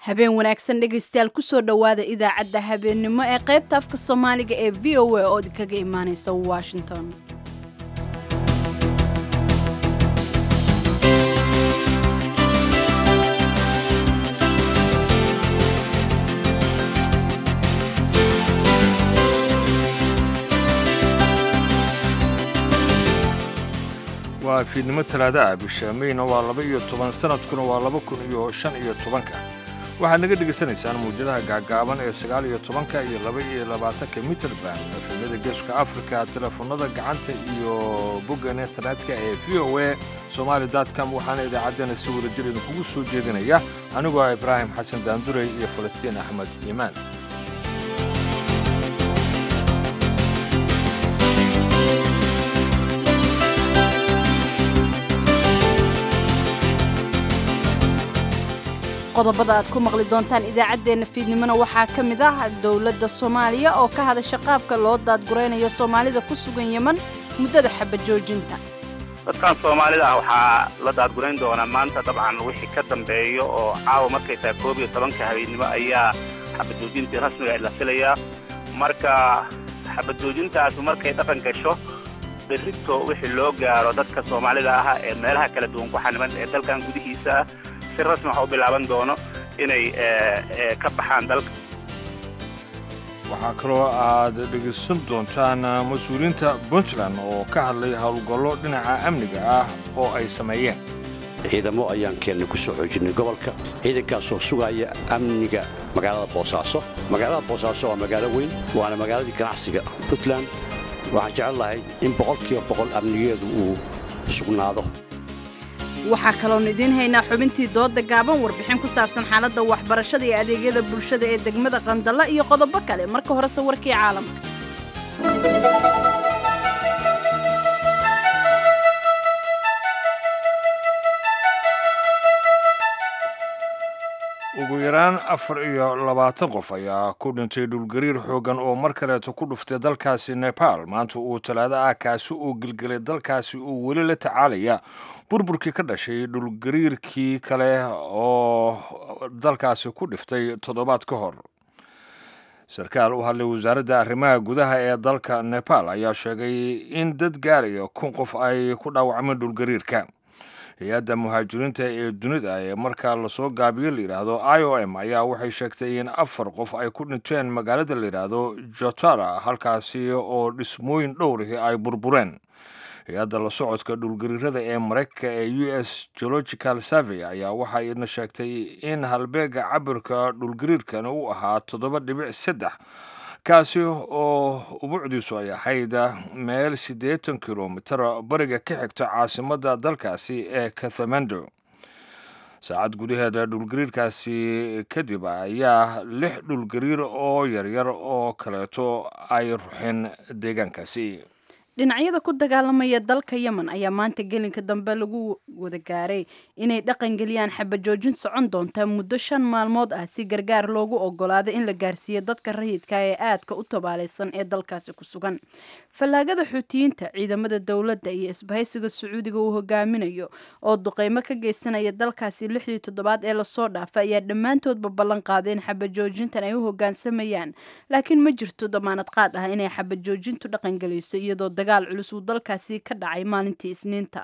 habeen wanaagsan dhegaystayaal kusoo dhowaada idaacadda habeennimo ee qaybta afka soomaaliga ee v o a oo idinkaga imaanaysa washington waa fiidnimo talaada ah bisha meyna waa laba iyo toban sanadkuna waa laba kun iyo shan iyo tobanka waxaad naga dhegaysanaysaan mawjadaha gaagaaban ee sagaal iyo tobanka iyo laba iyo labaatanka mitrband efemyada geeska afrika telefoonada gacanta iyo boggan internetka ee v o a somaali com waxaana idaacaddeenna si wadajir idinkugu soo jeedinaya anigoo ah ibraahim xasan daandurey iyo falastiin axmed iimaan qodobada aad ku maqli doontaan idaacaddeenna fiidnimona waxaa ka mid ah dowladda soomaaliya oo ka hadasha qaabka loo daadguraynayo soomaalida ku sugan yeman muddada xabajoojinta dadkan soomaalida ah waxaa la daadgurayn doonaa maanta dabcan wixii ka dambeeyo oo caawa markay tahay koob iyo tobanka habeennimo ayaa xabajoojintii rasmiga la filayaa marka xabajoojintaasu markay dhaqan gasho berrito wixii loo gaaro dadka soomaalida ah ee meelaha kala duwan ku xaniban ee dalkan gudihiisa ah si rasmi waxa u bilaaban doono inay ka baxaan dalka waxaa kaloo aad dhegaysan doontaan mas-uuliyiinta puntland oo ka hadlay howlgallo dhinaca amniga ah oo ay sameeyeen ciidamo ayaan keennay ku soo xoojinay gobolka ciidankaasoo sugaya amniga magaalada boosaaso magaalada boosaaso waa magaalo weyn waana magaaladii ganacsiga puntland waxaan jecel lahay in boqolkiiba boqol amnigeedu uu sugnaado waxaa kaloonu idiin haynaa xubintii dooda gaaban warbixin ku saabsan xaaladda waxbarashada iyo adeegyada bulshada ee degmada qandalla iyo qodobo kale marka horese warkii caalamka ugu yaraan afar iyo labaatan qof ayaa ku dhintay dhulgariir xooggan oo mar kaleeto ku dhuftay dalkaasi nepal maanta uu talaado ah kaasi uu gelgelay dalkaasi uu weli la tacaalaya burburkii ka dhashay dhulgariirkii kale oo dalkaasi ku dhiftay toddobaad ka hor sarkaal u hadlay wasaaradda arrimaha gudaha ee dalka nepal ayaa sheegay in dad gaaraya kun qof ay ku dhaawacmeen dhulgariirka hay-adda muhaajiriinta ee dunida ee markaa lasoo gaabiyo layidhaahdo i o m ayaa waxay sheegtay in afar qof ay ku dhinteen magaalada layidhaahdo jotara halkaasi oo dhismooyin dhowrihi ay burbureen hay-adda la socodka dhulgariirada ee maraykanka ee u s geological survey ayaa waxa idna sheegtay in halbeega cabirka dhulgariirkan uu ahaa toddoba dhibic saddex kaasi oo ubucdiisu ay ahayd meel siddeetan kilomitar bariga ka xigta caasimadda dalkaasi ee kathamando saacad gudaheeda dhulgariirkaasi kadib ayaa lix dhulgariir oo yaryar oo kaleeto ay ruxeen deegaankaasi dhinacyada ku dagaalamaya dalka yemen ayaa maanta gelinka dambe lagu wada gaaray inay dhaqan geliyaan xabajoojin socon doonta muddo shan maalmood ah si gargaar loogu ogolaado in la gaarsiiyo dadka rayidka ee aadka u tabaalaysan ee dalkaasi ku sugan fallaagada xuutiyiinta ciidamada dowladda iyo isbahaysiga sacuudiga uu hogaaminayo oo duqeymo ka geysanaya dalkaasi lixdii toddobaad ee lasoo dhaafa ayaa dhammaantoodba ballan qaaday in xabajoojintan ay u hogaansamayaan laakiin ma jirto damaanad qaad ah inay xabajoojintu dhaqangelayso iyadoo dagaal culus uu dalkaasi ka dhacay maalintii isniinta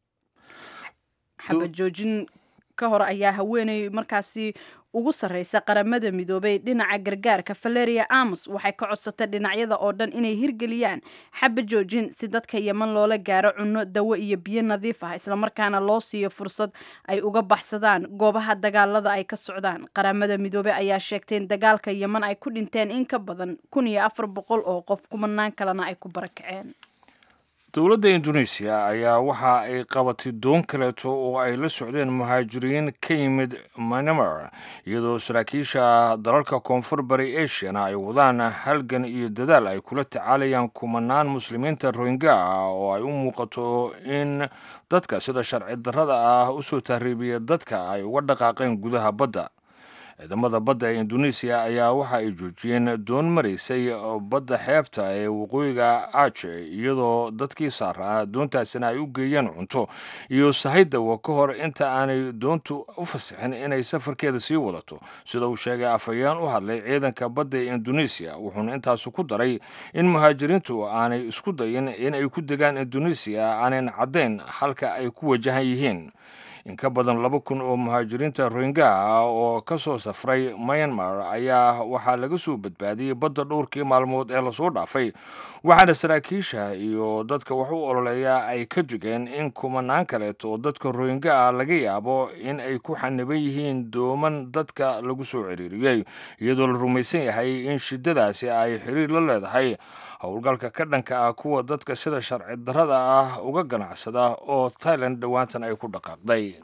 xabajoojin ka hor ayaa haweeney markaasi ugu sarreysa qaramada midoobay dhinaca gargaarka valeria amos waxay ka codsatay dhinacyada oo dhan inay hirgeliyaan xaba joojin si dadka yeman loola gaaro cunno dawo iyo biyo nadiif ah islamarkaana loo siiyo fursad ay uga baxsadaan goobaha dagaalada ay ka socdaan qaramada midoobey ayaa sheegtay in dagaalka yeman ay ku dhinteen in ka badan kun iyo afar boqol oo qof kumanaan kalena ay ku barakaceen dowladda indoneesiya ayaa waxa ay qabatay doon kaleeto oo ay la socdeen muhaajiriin ka yimid manamar iyadoo saraakiisha dalalka koonfur bari asiana ay wadaan halgan iyo dadaal ay kula tacaalayaan kumanaan muslimiinta rohingya ah oo ay u muuqato in dadka sida sharci darrada ah usoo tahriibiya dadka ay uga dhaqaaqeen gudaha badda ciidamada badda ee indonesiya ayaa waxa ay joojiyeen doon maraysay badda xeebta ee waqooyiga aje iyadoo dadkii saaraa doontaasina ay u geeyeen cunto iyo sahaydawa ka hor inta aanay doontu u fasixin inay safarkeeda sii wadato sida uu sheegay afhayeen u hadlay ciidanka badda ee indonesiya wuxuuna intaasu ku daray in muhaajiriintu aanay isku dayin in ay ku degaan indonesiya aanan caddayn halka ay ku wajahan yihiin in ka badan laba kun oo muhaajiriinta rohingaha ah oo ka soo safray myanmar ayaa waxaa laga soo badbaadiyey badda dhowrkii maalmood ee lasoo dhaafay waxaana saraakiisha iyo dadka wax u ololeeya ay ka digeen in kumanaan kaleeto oo dadka rohinga ah laga yaabo in ay ku xaniban yihiin dooman dadka lagu soo ciriiriyey iyadoo la rumaysan yahay in shiddadaasi ay xiriir la leedahay howlgalka ka dhanka ah kuwa dadka sida sharci darrada ah uga ganacsada oo tailan dhowaantan ay ku dhaqaaqday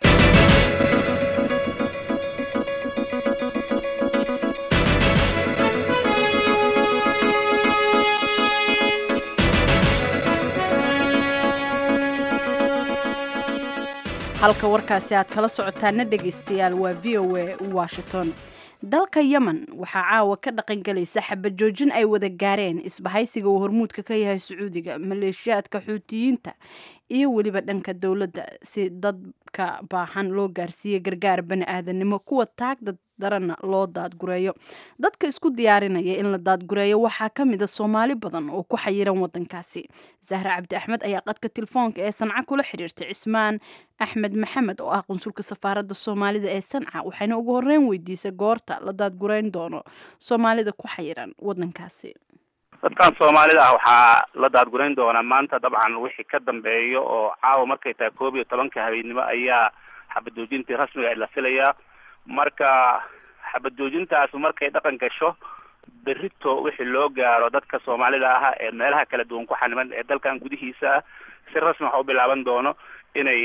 halka warkaasi aad kala socotaana dhegaystayaal waa v o a washington dalka yemen waxaa caawa ka dhaqangelaysa xabad joojin ay wada gaareen isbahaysiga uu hormuudka ka yahay sacuudiga maleeshiyaadka xuutiyiinta iyo weliba dhanka dowladda si dadka baahan loo gaarsiiye gargaar bani aadanimo kuwa taagda daranna loo daadgureeyo dadka isku diyaarinaya in la daadgureeyo waxaa ka mid a soomaali badan oo ku xayiran wadankaasi zahra cabdi axmed ayaa qadka telefoonka ee sanca kula xiriirtay cismaan axmed maxamed oo ah qunsulka safaaradda soomaalida ee sanca waxayna ugu horeyn weydiisay goorta la daadgureyn doono soomaalida ku xayiran wadankaasi dadkan soomaalida ah waxaa la daadgurayn doonaa maanta dabcan wixii ka dambeeyo oo caawa markay tahay koob iyo tobanka habeennimo ayaa xabadoojintii rasmiga la filayaa marka xabadoojintaas markay dhaqan gasho berito wixii loo gaaro dadka soomaalida ah ee meelaha kala duwan ku xaniban ee dalkan gudihiisa ah si rasmi waxa u bilaaban doono inay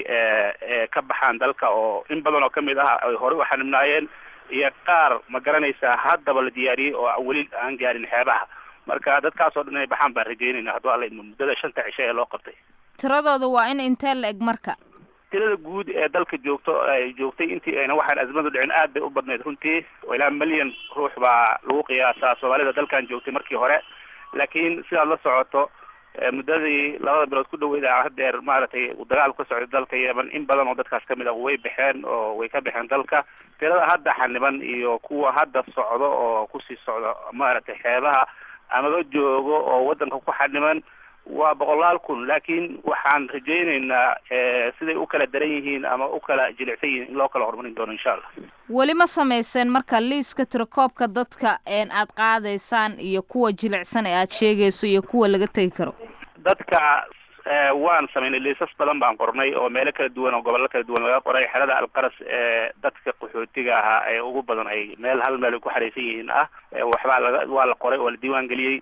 ka baxaan dalka oo in badan oo kamid ah ay horey u xanibnaayeen iyo qaar ma garanaysaa haddaba la diyaariyey oo weli aan gaarin xeebaha marka dadkaas oo dhan inay baxaan baan rajeynayna hadduu alla idmo muddada shanta cisho ee loo qabtay tiradooda waa in intee la eg marka tirada guud ee dalka joogto ay joogtay intii ayna waxaan azmadu dhicin aad bay u badnayd runtii oo ilaa milyan ruux baa lagu qiyaasaa soomaalida dalkan joogtay markii hore laakiin sidaad la socoto muddadii labada bilood ku dhaweyd a hadeer maaragtay uu dagaal ka socday dalka yemen in badan oo dadkaas kamid ah way baxeen oo way ka baxeen dalka tirada hadda xaniban iyo kuwa hadda socdo oo kusii socdo maaragtay xeebaha amaba joogo oo wadanka ku xaniban waa boqolaal kun laakiin waxaan rajaynaynaa siday u kala daran yihiin ama u kala jilicsan yihiin in loo kala horumarin doono insha allah weli ma samayseen marka liiska tirakoobka dadka een aad qaadaysaan iyo kuwa jilicsan ee aad sheegayso iyo kuwa laga tegi karo dadka waan samaynay liisas badan baan qornay oo meelo kala duwan oo gobollo kala duwan laga qoray xerada alqaras ee dadka qaxootiga ahaa ee ugu badan ay meel hal meel ay ku xaraysan yihiin ah waxbaa laga waa la qoray oo la diiwaan geliyey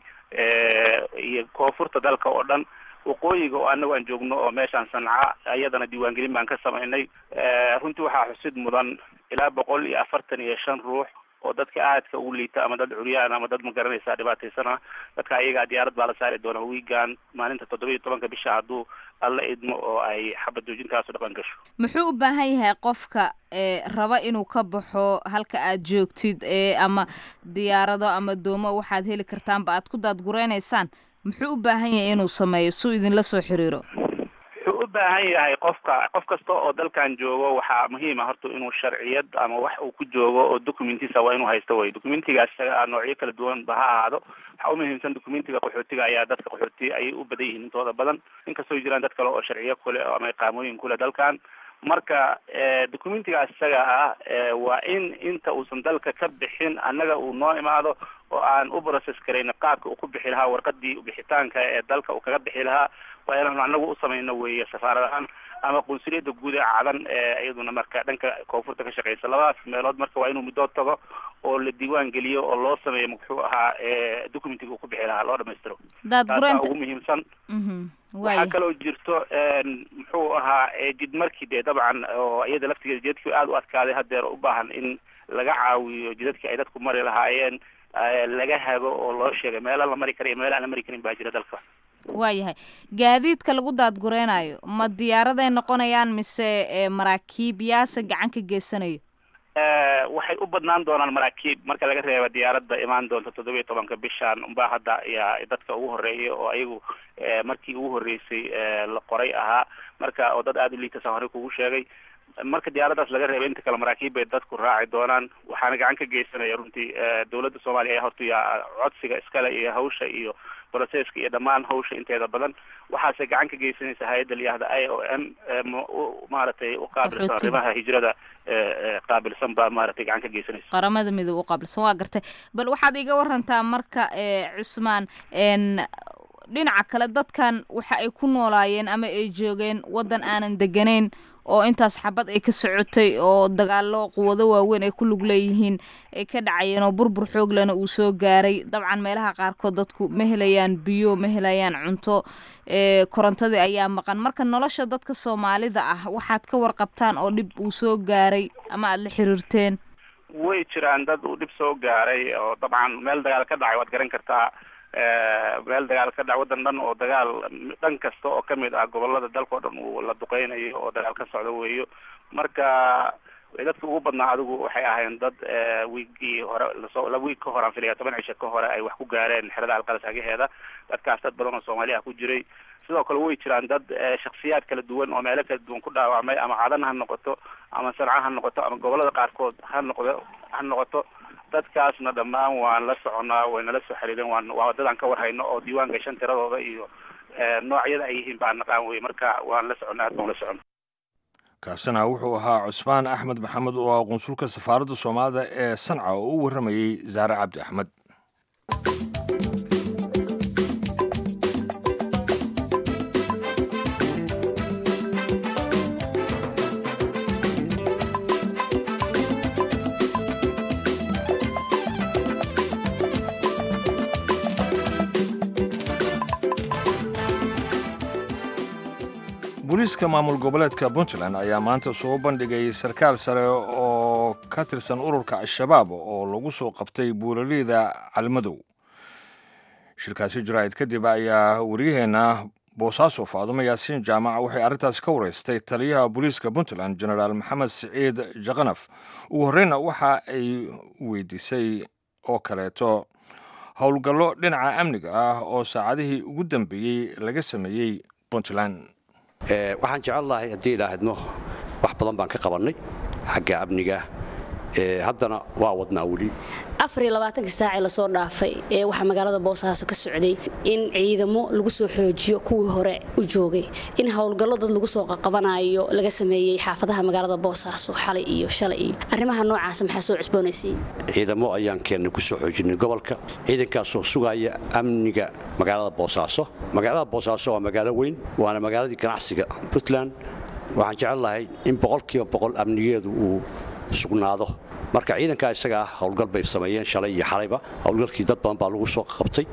iyo koonfurta dalka oo dhan waqooyiga oo anagu aan joogno oo meeshaan sanca iyadana diiwaangelin baan ka samaynay runtii waxaa xusid mudan ilaa boqol iyo afartan iyo shan ruux oo dadka aadka ugu liita ama dad curyaan ama dad ma garanaysaa dhibaataysan ah dadka ayagaa diyaarad baa la saari doona wiigan maalinta toddoba iyo tobanka bisha hadduu alla idmo oo ay xabad joojintaasu dhaqan gasho muxuu u baahan yahay qofka raba inuu ka baxo halka aad joogtid ama diyaarado ama doomo waxaad heli kartaanba aad ku daadgureynaysaan muxuu u baahan yahay inuu sameeyo suu idinla soo xiriiro wuxuu u baahan yahay qofka qof kasta oo dalkan joogo waxaa muhiim ah horta inuu sharciyad ama wax uu ku joogo oo documentiisa waa inuu haysto wey documentigaas isaga noocyo kala duwan ba ha ahaado waxaa umuhiimsan documentiga qaxootiga ayaa dadka qaxooti ayay u badan yihiin intooda badan inkastoo jiraan dad kale oo sharciyo kule ama iqaamooyin kule dalkan marka documentigaas isaga ah waa in inta uusan dalka ka bixin annaga uu noo imaado oo aan u process karayna qaabka uu ku bixi lahaa warqadii bixitaanka ee dalka uu kaga bixi lahaa waa inaanu anagu u samayno weeye safaarad ahaan ama qunsuliyadda guud ee cadan ee iyaduna marka dhanka koonfurta ka shaqeysa labadaas meelood marka waa inuu muddo tago oo la diiwaan geliyo oo loo sameeyo muxuu ahaa documentiga uu ku bixi lahaa loo dhamaystiro taasaa ugu muhiimsan waxaa kaloo jirto muxuu ahaa jid markii dee dabcan oo iyada laftigeeda jidadkii aada u adkaaday hadeer u baahan in laga caawiyo jidadkii ay dadku mari lahaayeen laga hago oo loo sheegay meela la mari kara iyo meela aan la mari karin baa jira dalka waayahay gaadiidka lagu daadgureynayo ma diyaaraday noqonayaan mise maraakiib yaase gacan ka geysanayo waxay u badnaan doonaan maraakiib marka laga reeba diyaaradda imaan doonta toddoba iyo tobanka bishan unbaa hadda ayaa dadka ugu horeeya oo ayagu markii ugu horreysay la qoray ahaa marka oo dad aada u liitasa horey kugu sheegay marka diyaaraddaas laga reebay inta kale maraakiib bay dadku raaci doonaan waxaana gacan ka geysanaya runtii dawladda soomaaliya ayaa horta ya codsiga iskale iyo hawsha iyo broceska iyo dhammaan hawsha inteeda badan waxaase gacan ka geysanaysa hay-adda layihahda i o m maaragtay uqaabilsan arrimaha hijrada qaabilsan baa maaragtay gacan ka geysanaysa qaramada midoob u qaabilsan waa gartay bal waxaad iga warantaa marka cusmaan dhinaca kale dadkan waxa ay ku noolaayeen ama ay joogeen waddan aanan deganayn oo intaas xabad ay ka socotay oo dagaalo quwado waaweyn ay ku lug leeyihiin ay ka dhacayeen oo burbur xooglana uu soo gaaray dabcan meelaha qaarkood dadku ma helayaan biyo ma helayaan cunto korontadii ayaa maqan marka nolosha dadka soomaalida ah waxaad ka warqabtaan oo dhib uu soo gaaray ama aada la xiriirteen way jiraan dad uu dhib soo gaaray oo dabcan meel dagaal ka dhacay waad garan kartaa meel dagaal ka dhac waddan dhan oo dagaal dhan kasta oo kamid ah gobolada dalka o dhan uu la duqeynayo oo dagaal ka socdo weeyo marka dadka ugu badnaa adigu waxay ahayn dad wiigii hore lasoo la wiig ka hore aan filaya toban cisho ka hore ay wax ku gaareen xerada alqalas agaheeda dadkaas dad badan oo soomaaliya ku jiray sidoo kale way jiraan dad shaksiyaad kala duwan oo meelo kala duwan ku dhaawacmay ama cadan ha noqoto ama sanca ha noqoto ama gobolada qaarkood ha noqdo ha noqoto dadkaasna dhammaan waan la soconaa waynala soo xiriireen waan waa dadaan ka warhayno oo diiwaan gashan tiradooda iyo noocyada ay yihiin baan naqaan wey marka waan la soconnaa aad baan la socon kaasina wuxuu ahaa cusmaan axmed maxamed oo ah qunsulka safaaradda soomaalida ee sanca oo u warramayey zaare cabdi axmed booliiska maamul goboleedka puntland ayaa maanta soo bandhigay sarkaal sare oo ka tirsan ururka al-shabaab oo lagu soo qabtay buuraleyda calmadow shirkaasi jaraa'id kadib ayaa wariyaheenna boosaaso faadumo yaasiin jaamac waxay arrintaas ka wareystay taliyaha booliiska puntland genaraal maxamed siciid jaqanaf ugu horreyna waxa ay weydiisay oo kaleeto howlgallo dhinaca amniga ah oo saacadihii ugu dambeeyey laga sameeyey puntland waxaan jecel lahay haddii idhaahadno wax badan baan ka qabannay xagga amniga haddana waa wadnaa weli afariyolabaatanka saacee lasoo dhaafay ee waxaa magaalada boosaaso ka socday in ciidamo lagu soo xoojiyo kuwii hore u joogay in howlgallo dad lagu soo qaqabanayo laga sameeyey xaafadaha magaalada boosaaso xalay iyo shalay iyo arrimaha noocaasa maxaa soo cusboonaysay ciidamo ayaan keennay ku soo xoojinay gobolka ciidankaasoo sugaya amniga magaalada boosaaso magaalada boosaaso waa magaalo weyn waana magaaladii ganacsiga puntland waxaan jecel lahay in boqolkiiba boqol amnigeedu uu sugnaado marka ciidankaa isaga ah howlgal bay sameeyeen shalay iyo xalayba howlgalkii dad badan baa lagu soo qabtay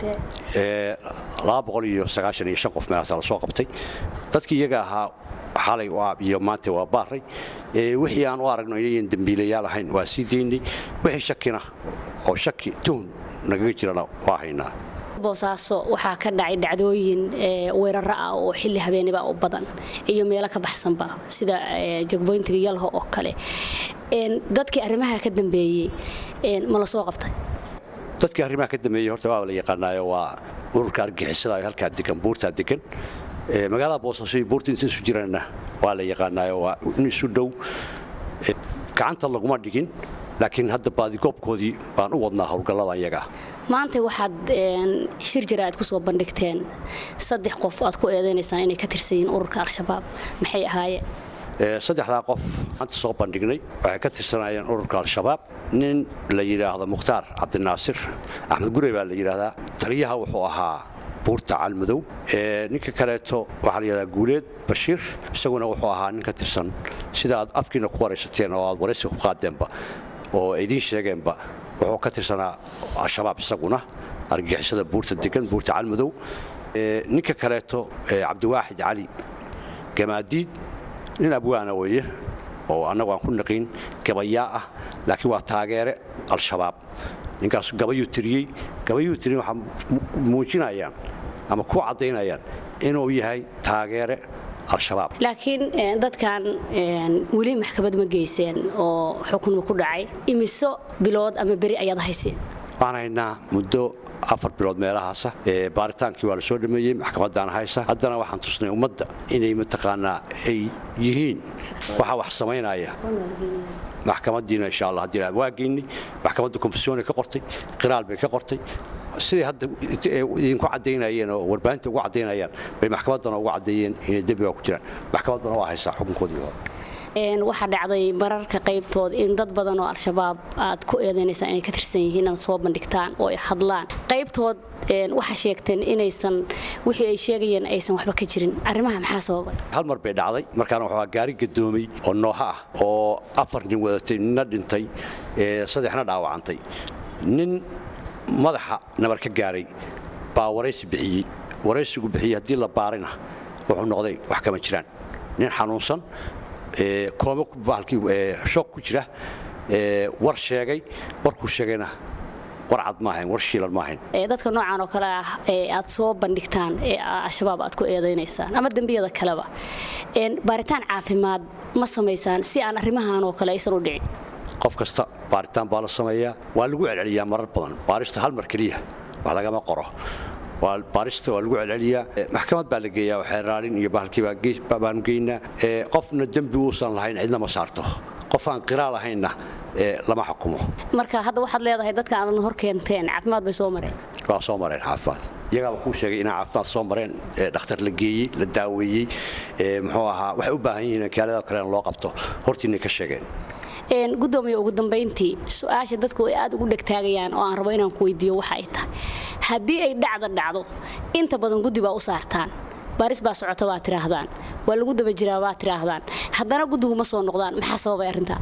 qof meelaasaa lasoo qabtay dadkii iyaga ahaa xalay iyo maanta waa baaray wixii aan u aragno inayan dembiilayaal ahayn waa sii daynay wixii shakina oo shaki tuhun nagaga jirana waa haynaa boosaaso waxaa ka dhacay dhacdooyin weeraro ah oo xilli habeeniba u badan iyo meelo ka baxsanba sida jagboyntiga yalho oo kale dadkii arrimaha ka dambeeyey ma la soo qabtay dadkii arrimaha ka dambeeyey horta waa la yaqaanaayo waa ururka argixisada halkaa degan buurtaa degan magaalada boosaaso iyo buurta inta isu jiraanna waa la yaqaanaayo waa in isu dhow gacanta laguma dhigin laakiin hadda baadigoobkoodii baan u wadnaa howlgallada iyaga maanta waxaad shir jira aad ku soo bandhigteen saddex qof aad ku eedaynaysaan inay ka tirsan yihiin ururka al-shabaab maxay ahaayeen saddexdaa qof maanta soo bandhignay waxay ka tirsanayeen ururka al-shabaab nin la yidhaahdo mukhtaar cabdinaasir axmed gurey baa la yidhaahdaa taliyaha wuxuu ahaa buurta calmadow ninka kaleeto waxaa la yidhahdaa guuleed bashiir isaguna wuxuu ahaa nin ka tirsan sida aad afkiina ku waraysateen oo aad waraysiga ku qaadeenba oo idiin sheegeenba wuxuu ka tirsanaa al-shabaab isaguna argixisada buurta degan buurta calmadow ninka kaleeto cabdiwaaxid cali gamaadiid nin abwaana weeye oo annagu aan ku naqiin gabayaa ah laakiin waa taageere al-shabaab ninkaas gabayuu tiriyey gabayuu tiriyey waxaa muujinayaan ama ku caddaynayaan inuu yahay taageere al-shabaab laakiin dadkan weli maxkamad ma geyseen oo xukunma ku dhacay imiso bilood ama beri ayaad hayseen waxaan haynaa muddo afar bilood meelahaasa baaritaankii waa la soo dhameeyey maxkamaddaana haysa haddana waxaan tusnay ummadda inay mataqaanaa ay yihiin waxa wax samaynaya maxkamadiina insha allah haddii waa geynay maxkamadda konfesyoonay ka qortay qiraal bay ka qortay siday hadda idinku caddaynayeen oo warbaahinta ugu caddaynayaan bay maxkamaddana ugu caddeeyeen inay dembiga ku jiraan maxkamaddana waa haysaa xukunkoodii hore waxaa dhacday mararka qaybtood in dad badan oo al-shabaab aad ku eedaynaysaa inay ka tirsan yihiin inaad soo bandhigtaan oo ay hadlaan qaybtood waxaa sheegteen inaysan wixii ay sheegayeen aysan waxba ka jirin arrimaha maxaa sababay hal mar bay dhacday markaana waxaa gaari gadoomay oo nooha ah oo afar nin wadatay ninna dhintay saddexna dhaawacantay nin madaxa nabar ka gaaray baa waraysi bixiyey waraysigu bixiyey haddii la baarina wuxuu noqday wax kama jiraan nin xanuunsan shoog ku jira war sheegay warkuu sheegayna war cad maahayn war shiilan maahayn dadka noocan oo kale ah ee aad soo bandhigtaan ee al-shabaab aad ku eedaynaysaan ama dembiyada kaleba baaritaan caafimaad ma samaysaan si aan arrimahan oo kale aysan u dhicin qof kasta baaritaan baa la sameeyaa waa lagu celceliyaa marar badan baarista hal mar keliya wax lagama qoro baarista waa lagu celceliyaa maxkamad baa la geeyaa xeeraalin iyo bahalkiibaanu geynaa qofna dembi uusan lahayn cidna ma saarto qof aan qiraa lahaynna lama xukumo marka hadda waxaad leedahay dadka aadan hor keenteen caafimaad bay soo mareen waa soo mareen caafimaad iyagaaba kuu sheegay inaa caafimaad soo mareen dhakhtar la geeyey la daaweeyey muxuu ahaa waxay u baahan yihiin kaalada kalena loo qabto hortiinay ka sheegeen gudoomiye ugu dambayntii su-aasha dadku ay aad ugu dhegtaagayaan oo aan rabo inaan ku weydiiyo waxa ay tahay haddii ay dhacda dhacdo inta badan guddi baa u saartaan baaris baa socota waa tidhaahdaan waa lagu daba jiraa waa tidhaahdaan haddana guddigu ma soo noqdaan maxaa sababay arrintaa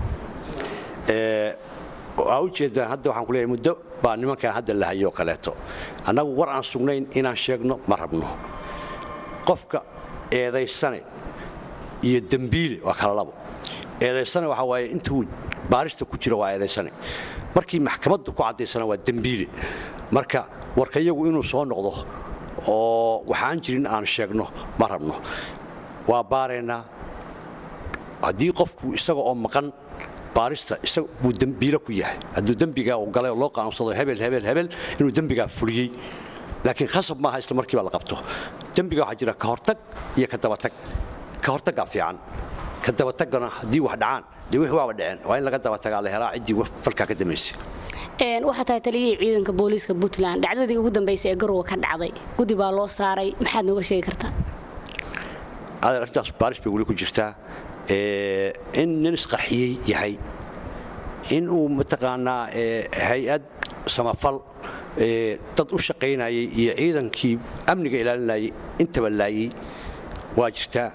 waa ujeedaan hadda waxaan kuleeyahay muddo baa nimankan hadda la hayoo kaleeto annagu war aan sugnayn inaan sheegno ma rabno qofka eedaysane iyo dembiile waa kala labo eedaysane waxaa waaye intuu baarista ku jiro waa eedaysane markii maxkamaddu ku caddaysana waa dembiile marka warka iyagu inuu soo noqdo oo waxaan jirin aan sheegno ma rabno waa baaraynaa haddii qofku isaga oo maqan baarista isaga buu dembiile ku yahay hadduu dembigaa uu galay oo loo qaansado hebel hebel hebel inuu dembigaa fuliyey laakiin khasab maaha isla markiiba la qabto dembiga waxaa jira ka hortag iyo ka dabatag ka hortaggaa fiican ka dabatagana haddii wax dhacaan dee wixii waaba dhaceen waa in laga dabatagaa la helaa ciddii falkaa ka dambaysay waxaa tahay taliyihii ciidanka booliiska puntland dhacdadii ugu dambaysay ee garowe ka dhacday guddi baa loo saaray maxaad nooga sheegi kartaa adeer arrintaas baaris bay weli ku jirtaa in nin isqarxiyey yahay in uu mataqaanaa hay-ad samafal dad u shaqaynayay iyo ciidankii amniga ilaalinayay intaba laayey waa jirtaa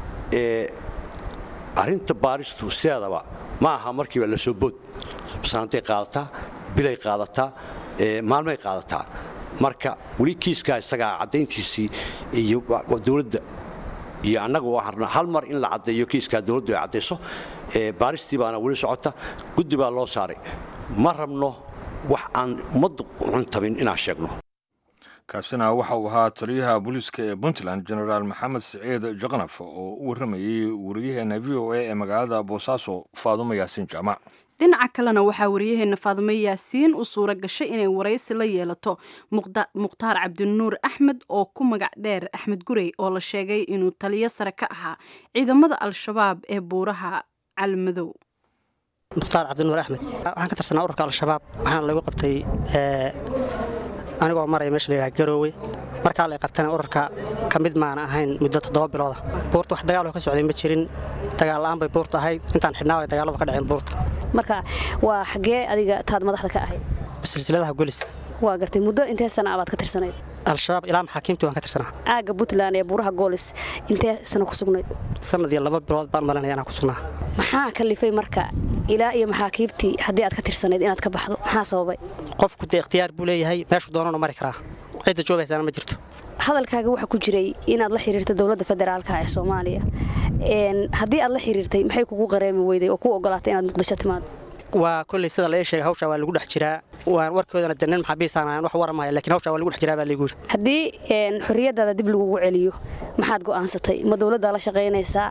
arrinta baaristu sideedaba ma aha markiiba la soo bood saantay qaadataa bilay qaadataa maalmay qaadataa marka weli kiiskaa isagaa caddayntiisii iyo dowladda iyo annagu waxaan hal mar in la caddeeyo kiiskaa dowladdu ay caddayso baaristii baana weli socota guddi baa loo saaray ma rabno wax aan ummaddu cuntamin inaan sheegno kaasina waxa uu ahaa taliyaha booliiska ee puntland genaraal maxamed siciid jaqnaf oo u warramayey wariyaheena v o a ee magaalada boosaaso faadumo yaasiin jaamac dhinaca kalena waxaa wariyaheenna faadumo yaasiin u suura gashay inay waraysi la yeelato mukhtaar cabdinuur axmed oo ku magac dheer axmed gurey oo la sheegay inuu taliyo sare ka ahaa ciidamada al-shabaab ee buuraha calmadow mukhtaar cabdinuur axmed waxaan ka tirsanaa ururka al-shabaab waxaana lagu qabtay anigoo maraya meesha layidhaha garoowe markaa lay qabtana ururka ka mid maana ahayn muddo toddoba bilooda buurta wax dagaaloo ka socday ma jirin dagaal-la'aan bay buurta ahayd intaan xidhnaa ay dagaaladu ka dhaceen buurta marka waa xaggee adiga taad madaxda ka ahayd silsiladaha golis waa gartay muddo intee sana abaad ka tirsanayd al-shabaab ilaa maxaakiimtii waan ka tirsanaa aagga puntland ee buuraha goolis intee sana ku sugnayd sanad iyo laba bilood baan malinaya inaan ku sugnaa maxaa kalifay marka ilaa iyo maxaakiibtii haddii aad ka tirsanayd inaad ka baxdo maxaa sababay qofku dee ikhtiyaar buu leeyahay meeshuu doonanu mari karaa cidda joogaysaana ma jirto hadalkaaga waxaa ku jiray inaad la xiriirta dowladda federaalka ee soomaaliya haddii aad la xiriirtay maxay kugu qareemi weyday oo ku ogolaatay inaad muqdisho timaado waa kolley sida la ii sheegay hawshaa waa lagu dhex jiraa waan warkoodana de nin maxaabiisaan wax waramaya lakiin hawshaa waa lagu dhex jiraa baa laygu yiri haddii xorriyadaada dib lagugu celiyo maxaad go'aansatay ma dowladdaa la shaqaynaysaa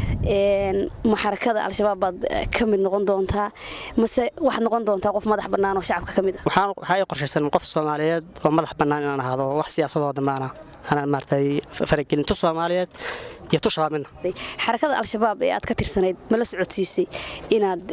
ma xarakada al-shabaab baad ka mid noqon doontaa mase waxaad noqon doontaa qof madax bannaan oo shacabka ka mid ah waxaa ii qorshaysan qof soomaaliyeed oo madax bannaan inaan ahaado wax siyaasadoo dhammaana aanan maaragtay faragelin tu soomaaliyeed iyo tu shabaab midna xarakada al-shabaab ee aad ka tirsanayd ma la socodsiisay inaad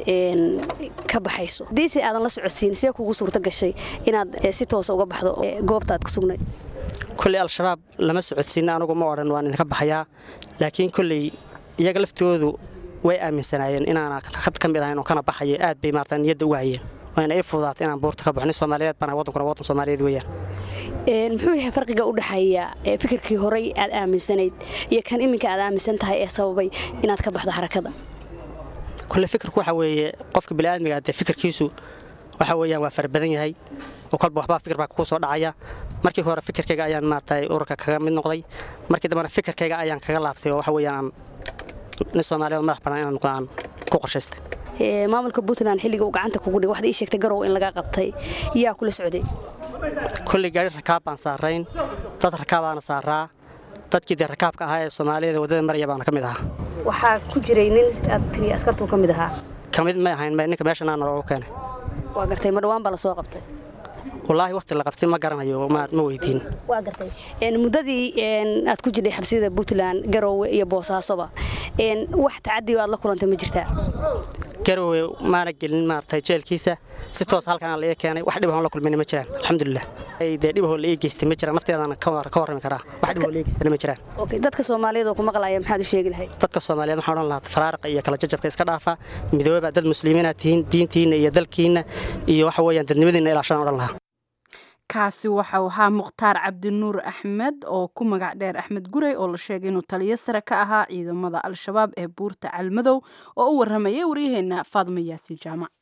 ka baxayso hadiise aadan la socodsiin see kugu suurto gashay inaad si toosa uga baxdo goobta aad ku sugnayd kolley al-shabaab lama socodsiina anugu ma odhan waan idinka baxayaa laakiin kolley iyaga laftigoodu way aaminsanaayeen inaana had ka mid ahayn oo kana baxayo aad bay maarata niyadda uga hayeen wayna ii fududaatay inaan buurta ka baxo nin soomaaliyeed bana waddankuna waddan soomaaliyeed weeyaan muxuu yahay farqiga u dhexeeya fikirkii horey aad aaminsanayd iyo kan iminka aad aaminsan tahay ee sababay inaad ka baxdo xarakada kulle fikirku waxa weeye qofka bini'aadmiga dee fikirkiisu waxa weeyaan waa farabadan yahay oo kolba waxbaa fikir baa kugu soo dhacaya markii hore fikirkayga ayaan maaragtay ururka kaga mid noqday markii dambena fikirkayga ayaan kaga laabtay oo waxa weeyaan nin soomaaliyeed madax bannaan inaan noqdo aan ku qorshaystay maamulka puntland xilliga uu gacanta kugu dhigay waxaad ii sheegtay garow in laga qabtay yaa kula socday kolley gaari rakaab baan saarayn dad rakaabaana saaraa dadkii dee rakaabka ahaa ee soomaaliyada waddada maraya baana ka mid ahaa waxaa ku jiray nin aad tiri askartuu ka mid ahaa ka mid may ahayn ninka meeshanaa naloogu keenay waa gartay ma dhawaan baa lasoo qabtay wallaahi waqti la qabtay ma garanayo ma weydiin waa gartay muddadii aad ku jirtay xabsiyada puntland garoowe iyo boosaasoba wax tacadi aad la kulantay ma jirtaa garoowe maana gelin maaragtay jeelkiisa si toos halkan la ii keenay wax dhibahoon la kulmayna ma jiraan alxamdulilah dee dhibahoo la ii geystay ma jiraan nafteedana ka warrami karaa wax dhibahoo la ii geystayna ma jiraan dadka soomaaliyeed oo ku maqlaya maxaad u sheegi lahayd dadka soomaaliyeed waxaan odhan lahaa faraariqa iyo kala jajabka iska dhaafa midooba dad muslimiinaad tihiin diintiinna iyo dalkiinna iyo waxa weeyaan dadnimadiinna ilaashadaan odhan lahaa kaasi waxau ahaa mukhtaar cabdinuur axmed oo ku magac dheer axmed gurey oo la sheegay inuu taliyo sare ka ahaa ciidamada al-shabaab ee buurta calmadow oo u warramayay waryaheena faadma yaasiin jaamac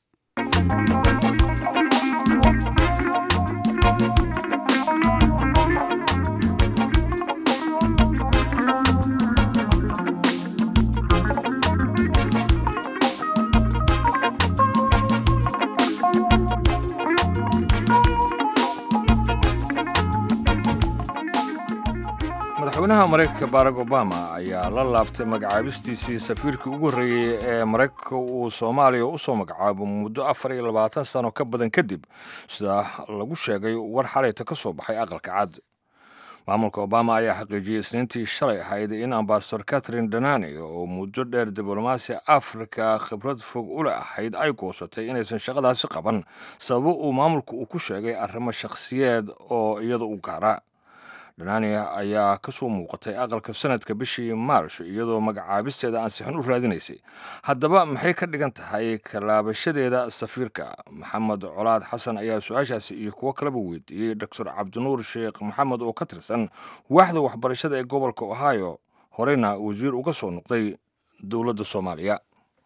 madaxweynaha maraykanka barack obama ayaa la laabtay magacaabistiisii safiirkii ugu horreeyey ee maraykanka uu soomaaliya u soo magacaabo muddo afar iyo labaatan sano ka badan kadib sida lagu sheegay war xalayta ka soo baxay aqalka cad maamulka obama ayaa xaqiijiyey isniintii shalay ahayd in ambasador catherine danani oo muddo dheer diblomaasi afrika khibrad fog u le ahayd ay goosatay inaysan shaqadaasi qaban sababo uu maamulka uu ku sheegay arrimo shakhsiyeed oo iyada u gaara dhanani ayaa ka soo muuqatay aqalka sanadka bishii maarsh iyadoo magacaabisteeda ansixin u raadinaysay haddaba maxay ka dhigan tahay kalaabashadeeda safiirka maxamed colaad xasan ayaa su-aashaasi iyo kuwo kaleba weydiiyey doctor cabdinuur sheekh maxamed oo ka tirsan waaxda waxbarashada ee gobolka ohio horeyna wasiir uga soo noqday dowladda soomaaliya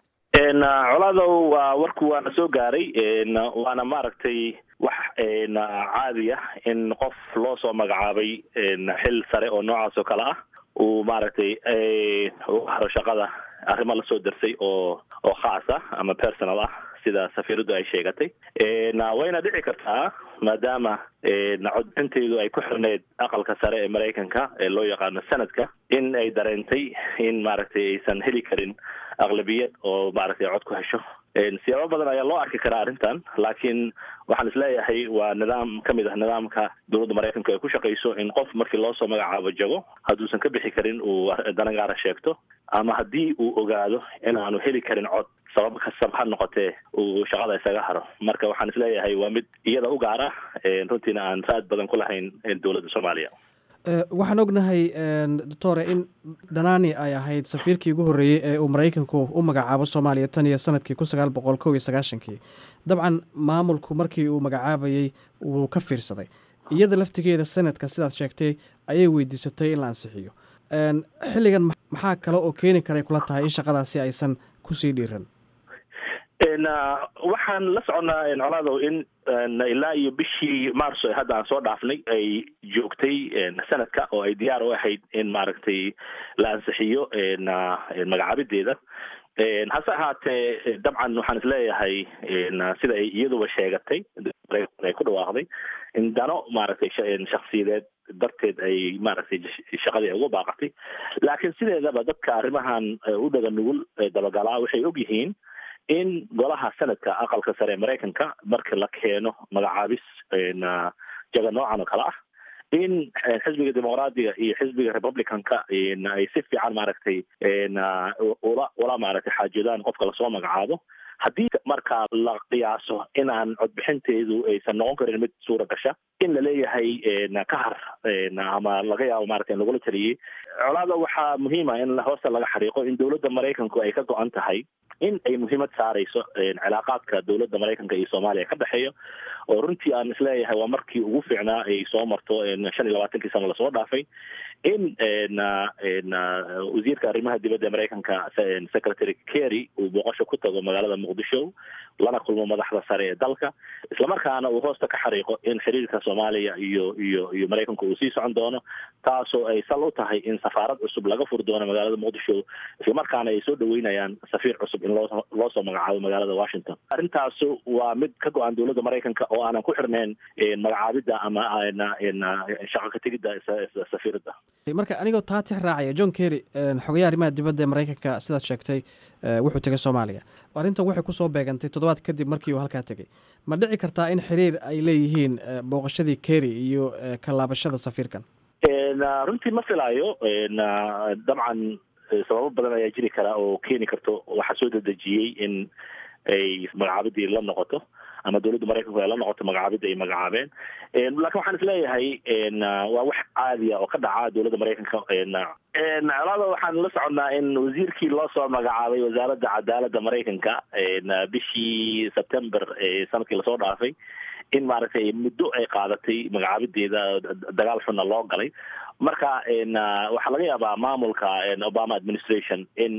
colaadow waa warku waana soo gaaray waana maaragtay wax caadi ah in qof loo soo magacaabay xil sare oo noocaas oo kale ah uu maaragtay u haro shaqada arrimo lasoo darsay oo oo khaas ah ama personal ah sida safiiradu ay sheegatay wayna dhici kartaa maadaama codbintaydu ay ku xirneyd aqalka sare ee maraykanka ee loo yaqaano sanadka in ay dareentay in maaragtay aysan heli karin aqlabiyad oo maaragtay cod ku hesho siyaabo badan ayaa loo arki karaa arrintan laakiin waxaan isleeyahay waa nidaam ka mid ah nidaamka dowladda maraykanka ay ku shaqayso in qof markii loo soo magacaabo jago hadduusan ka bixi karin uu dana gaara sheegto ama haddii uu ogaado in aanu heli karin cod sabab kastaba ha noqotee uu shaqada isaga haro marka waxaan isleeyahay waa mid iyada u gaara runtiina aan raad badan ku lahayn dowladda soomaaliya waxaan ognahay doctore in dhanani ay ahayd safiirkii ugu horreeyey ee uu maraykanku u magacaabo soomaaliya tan iyo sanadkii kun sagaal boqol kow iyo sagaashankii dabcan maamulku markii uu magacaabayey wuu ka fiirsaday iyada laftigeeda sanadka sidaad sheegtay ayay weydiisatay in la ansixiyo xilligan maxaa kale oo keeni karay kula tahay in shaqadaasi aysan kusii dhiiran waxaan la soconnaa colaadow in ilaa iyo bishii marso ee hadda aan soo dhaafnay ay joogtay sanadka oo ay diyaar u ahayd in maaragtay la ansixiyo magacaabideeda hase ahaatee dabcan waxaan isleeyahay sida ay iyaduba sheegatay ay ku dhawaaqday in dano maaragtay shaksiyadeed darteed ay maaragtay shaqadii ay uga baaqatay laakiin sideedaba dadka arrimahan u dhaga nugul dabagalaa waxay og yihiin in golaha sanadka aqalka sare ee maraykanka marka la keeno magacaabis jaga noocan oo kale ah in xisbiga dimuqraadiga iyo xisbiga republicanka ay si fiican maaragtay ula ula maaragtay xaajoodaan qofka lasoo magacaabo haddii markaa la qiyaaso inaan codbixinteedu aysan noqon karin mid suura gasha in laleeyahay ka har ama laga yaabo maarata in lagula taliyey colaada waxaa muhiima in hoosta laga xariiqo in dowladda maraykanku ay ka go-an tahay in ay muhiimad saarayso cilaaqaadka dowladda maraykanka iyo soomaaliya ka dhexeeya oo runtii aan isleeyahay waa markii ugu fiicnaa ay soo marto shan iyo labaatankii sano lasoo dhaafay in wasiirka arrimaha dibadda ee maraykanka secretary kerry uu booqasho ku tago magaalada muqdisho lana kulmo madaxda sare ee dalka islamarkaana uu hoosta ka xariiqo in xiriirka soomaaliya iyo iyo iyo maraykanku uu sii socon doono taasoo ay sal u tahay in safaarad cusub laga furi doono magaalada muqdisho islamarkaana ay soo dhaweynayaan safiir cusub in loo loo soo magacaabo magaalada washington arrintaasu waa mid ka go-an dowladda maraykanka oo aanan ku xirnayn magacaabidda ama shaqo ka tegidda safiiradda marka anigoo taa tix raacaya john kerry xogayaha arrimaha dibadda ee maraykanka sidaad sheegtay wuxuu tegay soomaaliya arrintan waxay kusoo beegantay toddobaad kadib markii uu halkaa tegey ma dhici kartaa in xiriir ay leeyihiin booqashadii kerry iyo kalaabashada safiirkan runtii ma filaayo dabcan sababo badan ayaa jiri kara oo keeni karto waxaa soo dedejiyey in ay magacaabadii la noqoto ama dowladda maraykanku ay la noqoto magacaabidda ay magacaabeen laakiin waxaan isleeyahay waa wax caadiya oo ka dhaca dowladda maraykanka colaada waxaan la soconnaa in wasiirkii loo soo magacaabay wasaaradda cadaaladda maraykanka bishii september sanadkii lasoo dhaafay in maaragtay muddo ay qaadatay magacaabideeda dagaal xunna loo galay marka waxaa laga yaabaa maamulka obama administration in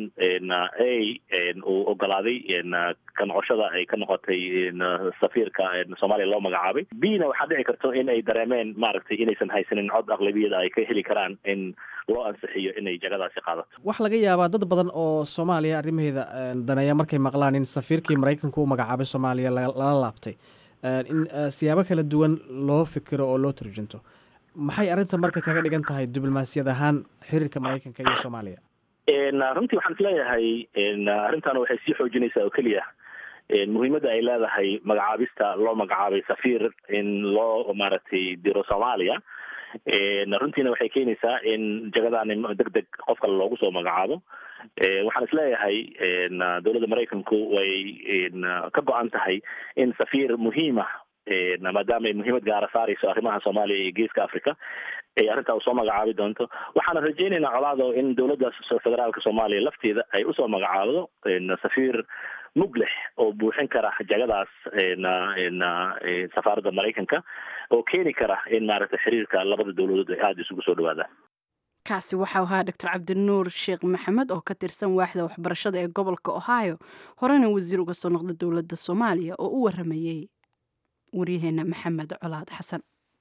a uu ogolaaday ka noqoshada ay ka noqotay safiirka soomaaliya loo magacaabay b na waxaa dhici karto in ay dareemeen maaragtay inaysan haysanin cod aqlabiyada ay ka heli karaan in loo ansixiyo inay jagadaasi qaadato waxaa laga yaabaa dad badan oo soomaaliya arrimaheeda daneeya markay maqlaan in safiirkii maraykanka u magacaabay soomaaliya lala laabtay in siyaabo kala duwan loo fikiro oo loo turjunto maxay arrinta marka kaga dhigan tahay diblomaasiyad ahaan xiriirka maraykanka iyo soomaaliya runtii waxaan isleeyahay arrintan waxay sii xoojinaysaa oo keliya muhiimadda ay leedahay magacaabista loo magacaabay safiir in loo maaragtay diro soomaaliya runtiina waxay keenaysaa in jagadaani deg deg qof kale loogu soo magacaabo waxaan isleeyahay dowladda maraykanku way ka go-an tahay in safiir muhiima maadaama ay muhiimad gaara saarayso arrimaha soomaaliya iyo geeska africa ay arrintaa usoo magacaabi doonto waxaana rajaynaynaa colaado in dowladda federaalka soomaaliya lafteeda ay usoo magacaabdo safiir muglix oo buuxin kara jagadaas safaaradda maraykanka oo keeni kara in maaragtay xiriirka labada dowladood ay aada isugu soo dhawaadaan kaasi waxau ahaa doctor cabdinuur sheekh maxamed oo ka tirsan waaxda waxbarashada ee gobolka ohio horena wasiir uga soo noqda dowladda soomaaliya oo u waramayey waryaheena maxamed colaad xasan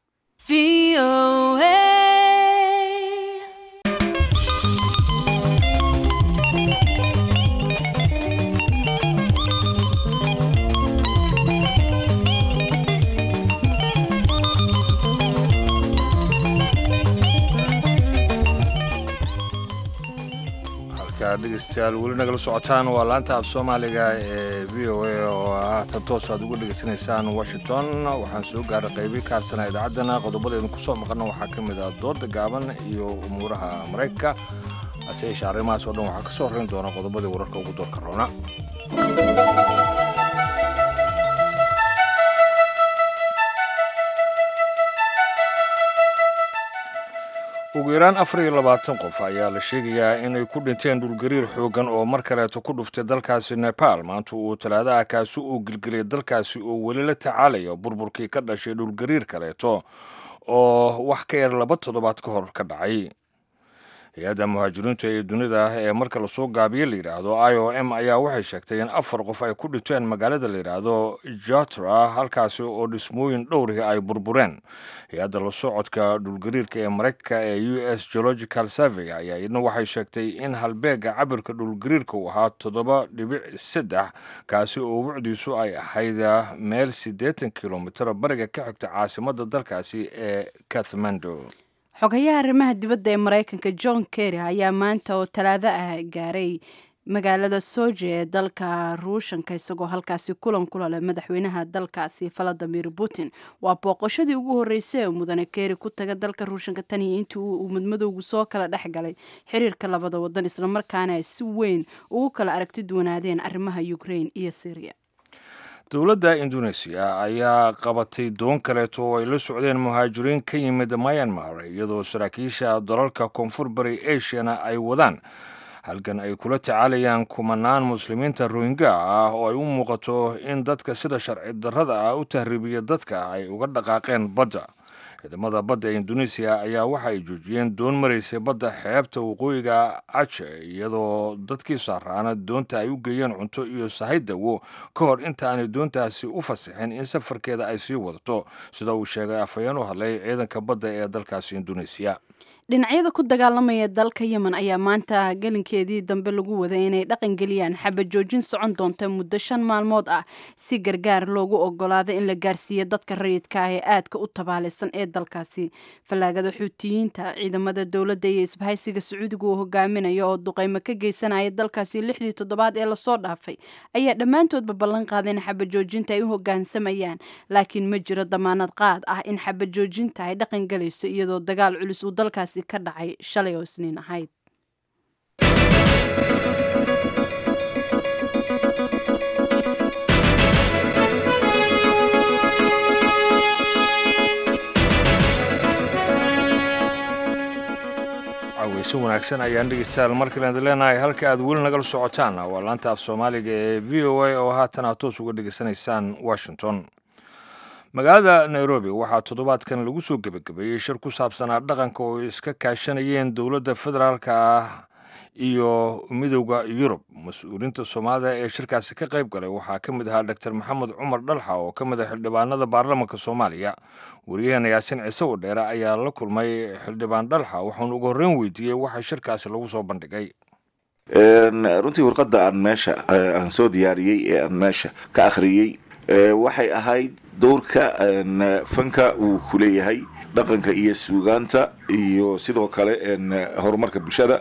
dhegeystayaal weli nagala socotaan waa laanta af soomaaliga ee v o a oo ah tan toos aad uga dhegeysanaysaan washington waxaan soo gaaray qaybii ka hadsana idaacaddana qodobadeednu ku soo maqanna waxaa ka mid ah dooda gaaban iyo umuuraha maraykanka hase yeeshee arrimahaas oo dhan waxaa ka soo horrayn doona qodobadii wararka ugu doorka roona ugu yaraan afar iyo labaatan qof ayaa la sheegayaa inay ku dhinteen dhulgariir xooggan oo mar kaleeto ku dhuftay dalkaasi nepal maanta uu talaadaha kaasi uu gelgeliyay dalkaasi oo weli la tacaalaya burburkii ka dhashay dhulgariir kaleeto oo wax ka yar laba toddobaad ka hor ka dhacay hay-adda muhaajiriinta ee dunida ah ee marka lasoo gaabiye la yidhaahdo i o m ayaa waxay sheegtay in afar qof ay ku dhinteen magaalada la yidhaahdo jatra halkaasi oo dhismooyin dhowrihii ay burbureen hay-adda la socodka dhulgariirka ee maraykanka ee u s geological survey ayaa iyadna waxay sheegtay in halbeega cabirka dhulgariirka uu ahaa toddoba dhibic saddex kaasi oo wucdiisu ay ahayd meel siddeetan kilomitr bariga ka xigta caasimadda dalkaasi ee kathmando xogayaha arrimaha dibadda ee maraykanka john kerry ayaa maanta oo talaado ah gaaray magaalada soje ee dalka ruushanka isagoo halkaasi kulan kula leh madaxweynaha dalkaasi valadimir putin waa booqashadii ugu horreysay ee mudane keeri ku taga dalka ruushanka tan iyo intii uu madmadowgu soo kala dhex galay xiriirka labada wadan islamarkaana ay si weyn ugu kala aragti duwanaadeen arrimaha ukraine iyo syria dowladda indoneesiya ayaa qabatay doon kaleeto oo ay la socdeen muhaajiriin ka yimid myanmar iyadoo saraakiisha dalalka koonfur bari asiana ay wadaan halkan ay kula tacaalayaan kumanaan muslimiinta rohingya ah oo ay u muuqato in dadka sida sharci darrada ah u tahriibiya dadka ay uga dhaqaaqeen badda ciidamada badda ee indoneesiya ayaa waxa ay joojiyeen doon maraysay badda xeebta waqooyiga aje iyadoo dadkii saaraana doonta ay u geeyeen cunto iyo sahay dawo ka hor inta aanay doontaasi u fasixin in safarkeeda ay sii wadato sida uu sheegay afhayeen u hadlay ciidanka badda ee dalkaasi indoneesiya dhinacyada ku dagaalamaya dalka yemen ayaa maanta gelinkeedii dambe lagu waday inay dhaqan geliyaan xabad joojin socon doonta muddo shan maalmood ah si gargaar loogu ogolaado in la gaarsiiyo dadka rayidka ah ee aadka u tabaalaysan ee dalkaasi fallaagada xuutiyiinta ciidamada dowladda iyo isbahaysiga sacuudiga uu hogaaminayo oo duqeymo ka geysanaya dalkaasi lixdii toddobaad ee lasoo dhaafay ayaa dhammaantoodba ballan qaaday in xabad joojinta ay u hogaansamayaan laakiin ma jiro damaanad qaad ah in xabad joojinta ay dhaqan gelayso iyadoo dagaal culus uu dalkaasi ka dhacay shalay oo isniin ahayd caweyse wanaagsan ayaan dhegeystayaal markaleed leenahay halka aad weli nagala socotaan waa laanta af soomaaliga ee v o a oo haatan aad toos uga dhegeysanaysaan washington magaalada nairobi waxaa toddobaadkan lagu soo gebagabeeyey shir ku saabsanaa dhaqanka oo iska kaashanayeen dowladda federaalka ah iyo midowda yurub mas-uuliinta soomaalida ee shirkaasi ka qayb galay waxaa ka mid ahaa doctor maxamed cumar dhalxa oo ka mid ah xildhibaanada baarlamanka soomaaliya wariyaheena yaasin ciise wadheere ayaa la kulmay xildhibaan dhalxa waxaanu ugu horreyn weydiiyey waxa shirkaasi lagu soo bandhigay runtii warqadda aan meesha aan soo diyaariyey ee aan meesha ka akhriyey waxay ahayd dowrka fanka uu ku leeyahay dhaqanka iyo suugaanta iyo sidoo kale horumarka bulshada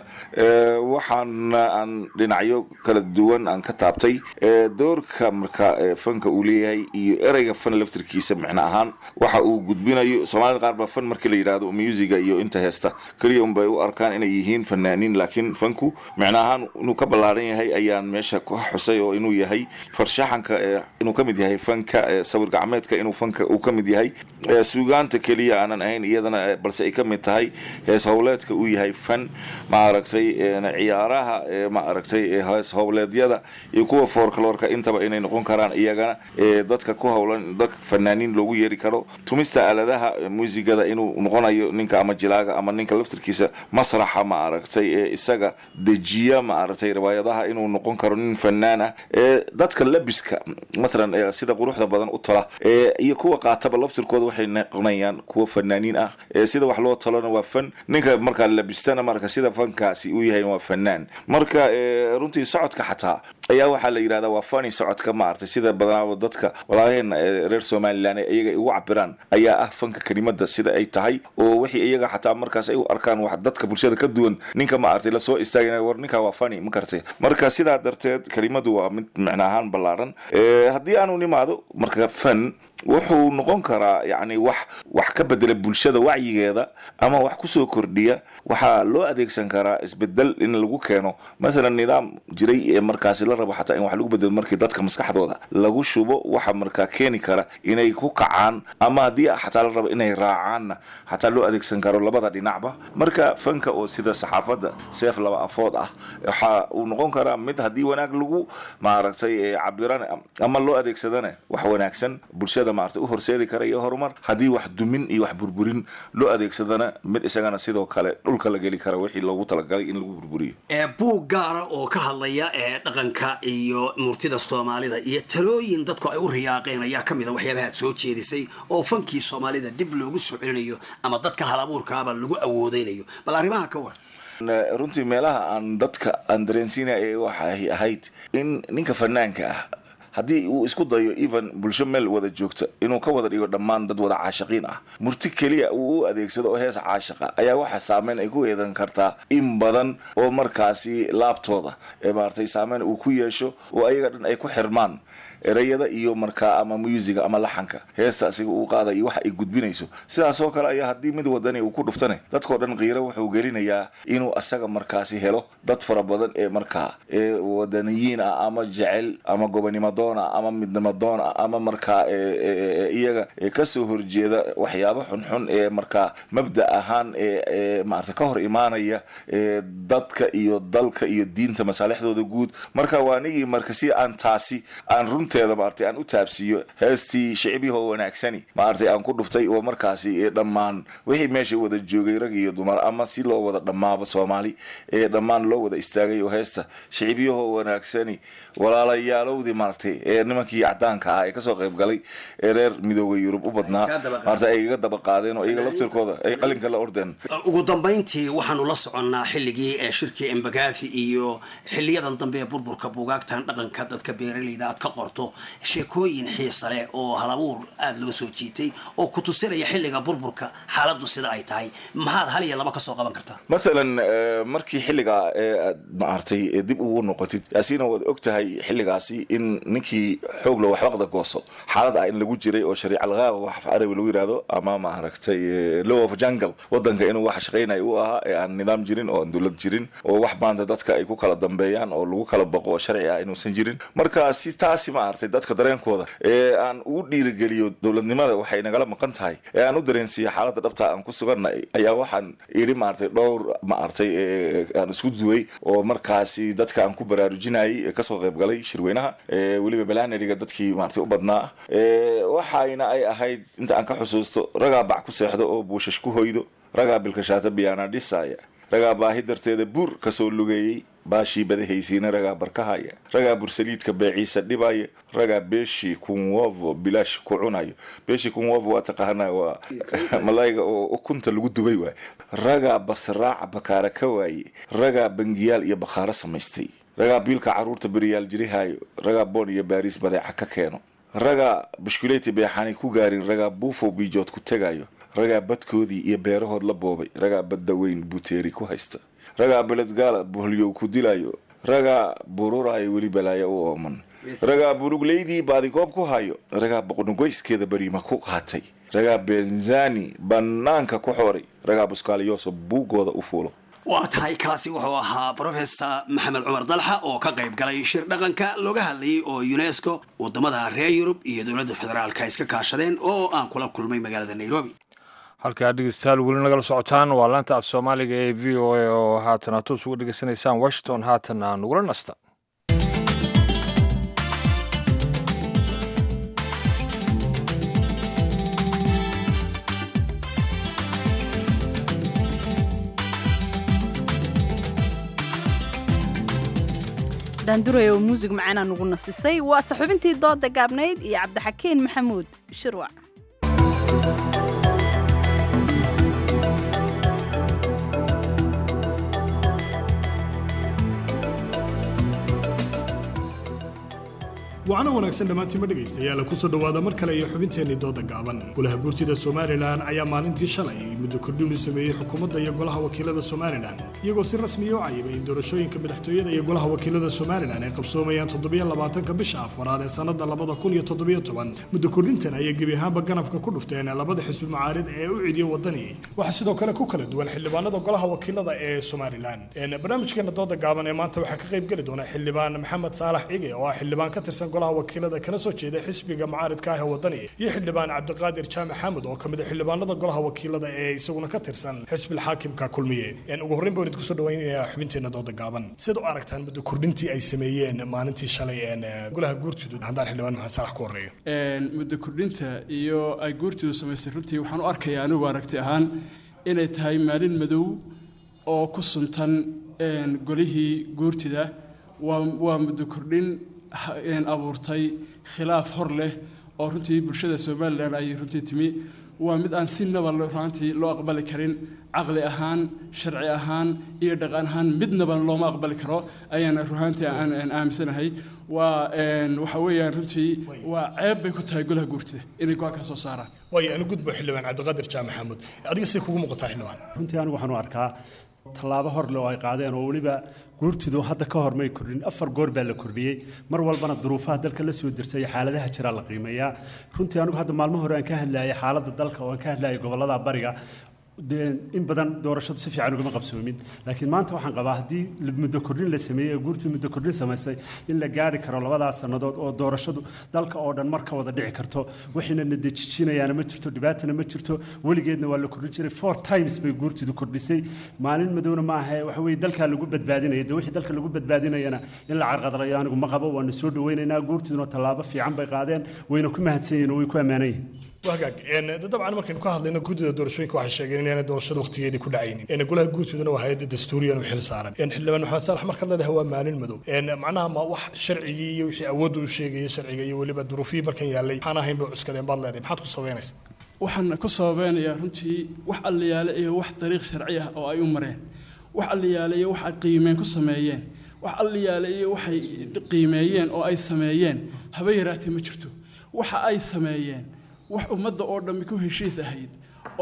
waxaan aan dhinacyo kala duwan aan ka taabtay doorka marka fanka uu leeyahay iyo ereyga fan laftirkiisa micno ahaan waxa uu gudbinayo soomaalida qaar baa fan markii la yidhaahdo musiga iyo inta heesta keliya unbay u arkaan inay yihiin fanaaniin laakiin fanku micno ahaan inuu ka ballaaran yahay ayaan meesha ku xusay oo inuu yahay farshaxanka inuu ka mid yahay fanka sawir gacmeedka inuu fanka uu ka mid yahay suugaanta keliya aanan ahayn iyadana balse ay ka mid tahay hees howleedka uu yahay fan maaragtay ciyaaraha maaragtay hees howleedyada iyo kuwa foorkaloorka intaba inay noqon karaan iyagana dadka ku howlan dad fanaaniin loogu yeeri karo tumista aaladaha muusigada inuu noqonayo ninka ama jilaaga ama ninka laftirkiisa masraxa maaragtay ee isaga dejiya maaragtay riwaayadaha inuu noqon karo nin fanaan ah dadka labiska mathalan sida quruxda badan u tala iyo kuwa qaataba laftirkooda waxay noqonayaan kuwa fanaaniin ah sida wax loo talona waa fan ninka markaa labistana marka sida fankaasi uu yahay waa fanaan marka runtii socodka xataa ayaa waxaa la yidhahdaa waa fani socodka maaragtay sida badanaaba dadka walaaheen reer somalilan ee iyaga ugu cabiraan ayaa ah fanka kelimada sida ay tahay oo wixii iyaga xataa markaas ay u arkaan wax dadka bulshada ka duwan ninka maaragtay lasoo istaagana war ninka waa fani ma kartay marka sidaa darteed kelimadu waa mid micno ahaan ballaaran haddii aanu nimaado marka fan wuxuu noqon karaa yacni wax wax ka bedela bulshada wacyigeeda ama wax kusoo kordhiya waxaa loo adeegsan karaa isbedel in lagu keeno mathalan nidaam jiray ee markaasi la rabo xataa in wax lagu bedelo markii dadka maskaxdooda lagu shubo waxa markaa keeni kara inay ku kacaan ama haddii xataa la rabo inay raacaanna xataa loo adeegsan karo labada dhinacba marka fanka oo sida saxaafadda seef laba afood ah waxa uu noqon karaa mid haddii wanaag lagu maaragtay cabiran ama loo adeegsadana wax wanaagsan bulshada maaragtay u horseedi kara iyo horumar haddii wax dumin iyo wax burburin loo adeegsadana mid isagana sidoo kale dhulka la geli kara wixii loogu talagalay in lagu burburiyo buug gaara oo ka hadlaya ee dhaqanka iyo murtida soomaalida iyo talooyin dadku ay u riyaaqeen ayaa ka mid a waxyaabaha aad soo jeedisay oo fankii soomaalida dib loogu soo celinayo ama dadka halabuurkaaba lagu awoodeynayo bal arrimaha ka war runtii meelaha aan dadka aan dareensiinaya waxay ahayd in ninka fanaanka ah haddii uu isku dayo even bulsho meel wada joogta inuu ka wada dhigo dhammaan dad wada caashaqiin ah murti keliya uu u adeegsado oo hees caashaqa ayaa waxaa saameyn ay ku yeedan kartaa in badan oo markaasi laabtooda ee maaragtay saameyn uu ku yeesho oo ayaga dhan ay ku xirmaan ereyada iyo markaa ama musiga ama laxanka heesta asiga uu qaada iyo waxa ay gudbinayso sidaas oo kale ayaa haddii mid wadani uu ku dhuftane dadkoo dhan qiiro wuxuu gelinayaa inuu asaga markaasi helo dad fara badan ee markaa ee wadaniyiin ah ama jecel ama gobonimadoon ah ama midnimadoon ah ama markaa iyaga kasoo horjeeda waxyaabo xunxun ee markaa mabda ahaan ee maarata ka hor imaanaya dadka iyo dalka iyo diinta masaalixdooda guud marka waa nigii marka si aan taasi aan runteeda maartay aan u taabsiiyo heestii shicibiyahoo wanaagsani maartay aan ku dhuftay oo markaasi dhammaan wixii meesha wada joogay rag iyo dumar ama si loo wada dhammaaba soomaali ee dhammaan loo wada istaagay oo heesta shicibiyahoo wanaagsani walaalayaalowdii maartay ee nimankii cadaanka ah ee kasoo qayb galay ee reer midooda yurub u badnaa maarta ay iga daba qaadeen oo iyaga laftirkooda ay qalinka la ordeen ugu dambayntii waxaanu la soconnaa xilligii ee shirkii embagafi iyo xiliyadan dambe ee burburka buugaagtan dhaqanka dadka beeralayda aad ka qorto sheekooyin xiisa leh oo halabuur aada loo soo jiitay oo ku tusinaya xilliga burburka xaaladdu sida ay tahay maxaad hal iyo laba kasoo qaban kartaa mathalan markii xilligaa ee aad maartay dib ugu noqotid yaasiina waad og tahay xilligaasi in ninkii xoogla waxbaqda gooso xaalad ah in lagu jiray oo shariic algaaba wax arabi lagu yidhahdo ama maaragtay law of jungle wadanka inuu wax shaqaynaya u ahaa ee aan nidaam jirin oo aan dowlad jirin oo wax maanta dadka ay ku kala dambeeyaan oo lagu kala baqo oo sharci ah inuusan jirin marka si taasi maaragtay dadka dareenkooda ee aan ugu dhiirigeliyo dowladnimada waxay nagala maqan tahay ee aan u dareensiiyo xaaladda dhabta aan ku sugannahay ayaa waxaan idhi maaragtay dhowr maaragtay aan isku duway oo markaasi dadka aan ku baraarujinayay ee kasoo qayb galay shirweynaha weliba balaneriga dadkii maaragtay u badnaa waxayna ay ahayd inta aan ka xusuusto ragaa bac ku seexdo oo buushash ku hoydo ragaa bilkashaata biyaana dhisaya ragaa baahi darteeda buur kasoo lugeeyey baashii badahaysiina ragaa barkahaya ragaa bursaliidka beeciisa dhibaya ragaa beeshii kunwovo bilaash ku cunayo beeshii kunwovo waa taqaanaa waa malayga oo ukunta lagu dubay waay ragaa basraaca bakaara ka waaye ragaa bangiyaal iyo bakhaaro samaystay ragaa biilka caruurta beriyaal jirihayo ragaa boon iyo baariis badeeca ka keeno ragaa bushkuleeti beexaanay ku gaarin ragaa buufow biijood ku tegayo ragaa badkoodii iyo beerahood la boobay ragaa badda weyn buteeri ku haysta ragaa beledgaala boholyow ku dilayo ragaa bururaayo weli balaaya u ooman ragaa bulugleydii baadigoob ku hayo ragaa boqnugoyskeeda bariima ku qaatay ragaa benzani bannaanka ku xooray ragaa buskaaliyooso buuggooda u fuulo waa tahay kaasi wuxuu ahaa professor maxamed cumar dalxa oo ka qayb galay shir dhaqanka looga hadlayay oo unesco wadamada reer yurub iyo dowladda federaalka iska kaashadeen oo aan kula kulmay magaalada nairobi halkaa dhegeystayaal weli nagala socotaan waa laanta af soomaaliga ee v o a oo haatan aad toos uga dhegeysanaysaan washington haatana nagula nasta daanduray oo muusig macaanaa nugu nasisay waa saxubintii dooda gaabnayd iyo cabdixakiin maxamuud shirwac wacno wanaagsan dhammaantiinma dhegaystayaal kusoo dhowaada mar kale iyo xubinteennii dooda gaaban golaha guurtida somalilan ayaa maalintii shalay muddo kordhin u sameeyey xukuumadda iyo golaha wakiilada somalilan iyagoo si rasmiya u cayibay in doorashooyinka madaxtooyada iyo golaha wakiilada somalilan ay qabsoomayaan toddobiyo labaatanka bisha afaraad ee sannada labada kun iyo toddobiyo toban muddo kordhintan ayay gebi ahaanba ganafka ku dhufteen labada xisbi mucaarid ee u cidiyo wadani waxaa sidoo kale ku kala duwan xildhibaanada golaha wakiilada ee somalilan barnaamijkeena dooda gaaban ee maanta waxaa ka qayb geli doona xildhibaan maxamed saalax cige oo ah xildhibaan ka tirsan golaha wakiilada kana soo jeeda xisbiga mucaaridka ah ee wadani iyo xildhibaan cabdiqaadir jaamac xaamud oo kamid a xildhibaanada golaha wakiilada ee isaguna ka tirsan xisbil xaakimka kulmiye ugu horreyn baan idinku soo dhawaynayaa xubinteena dooda gaaban sida u aragtaan muddo kordhintii ay sameeyeen maalintii shalay golaha guurtidu haddaan xildhibaan maxamed saalax ku horreeyo muddo kordhinta iyo ay guurtidu samaystay runtii waxaan u arkayaa anigu aragti ahaan inay tahay maalin madow oo ku suntan golihii guurtida waa muddo kordhin abuurtay khilaaf hor leh oo runtii bulshada somalilan ay runtii timi waa mid aan sinaba runaantii loo aqbali karin caqli ahaan sharci ahaan iyo dhaqan ahaan midnaba looma aqbali karo ayaan runaantii aan aaminsanahay waa waxa weeyaan runtii waa ceeb bay ku tahay golaha guurtida inay go-aan ka soo saaraan waayo anu gudbo xildhibaan cabdiqaadir jaamac maxamuud adiga say kugu muuqataa xildhibaan runtii anigu waxaan u arkaa tallaabo horle oo ay qaadeen oo weliba guurtidu hadda ka hor may kordhin afar goor baa la kordhiyey mar walbana duruufaha dalka la soo dirsay xaaladaha jiraa la qiimeeyaa runtii anigu hadda maalmo hore aan ka hadlayay xaaladda dalka oo aan ka hadlayay gobollada bariga in badan doorashadu si fiican ugama qabsoomin laakiin maanta waxaan qabaa haddii muddo kordhin la sameeyey oo guurtii muddo kordhin samaysay in la gaari karo labadaas sannadood oo doorashadu dalka oo dhan mar ka wada dhici karto waxayna na dejijinayaana ma jirto dhibaatana ma jirto weligeedna waa la kordhin jiray four times bay guurtidu kordhisay maalin madowna ma ahe waxa weye dalkaa lagu badbaadinaya de wixii dalka lagu badbaadinayana in la carqadalayo anigu ma qabo waana soo dhaweynaynaa guurtiduna tallaabo fiican bay qaadeen wayna ku mahadsan yihin oo way ku ammaanan yihin wagaag dabcan markaynu ka hadlayno guddida doorashooyinka waxay sheegeen inaanay doorashada waqtigeedii ku dhacaynin golaha guurtoodana waa hay-adda dastuuriyan u xil saaran xildhibaan maxamed saalax markaad leedahay waa maalin madow macnaha ma wax sharcigii iyo wixii awoodda u sheegaya sharciga iyo weliba duruufihii markan yaallay waxaan ahayn bay cuskadeen baad leedahay maxaad ku sabaynaysa waxaan ku sababeynayaa runtii wax alliyaale iyo wax dariiq sharci ah oo ay u mareen wax alliyaale iyo wax ay qiimeen ku sameeyeen wax alliyaale iyo waxay qiimeeyeen oo ay sameeyeen haba yaraatee ma jirto waxa ay sameeyeen wax ummadda oo dhammi ku heshiis ahayd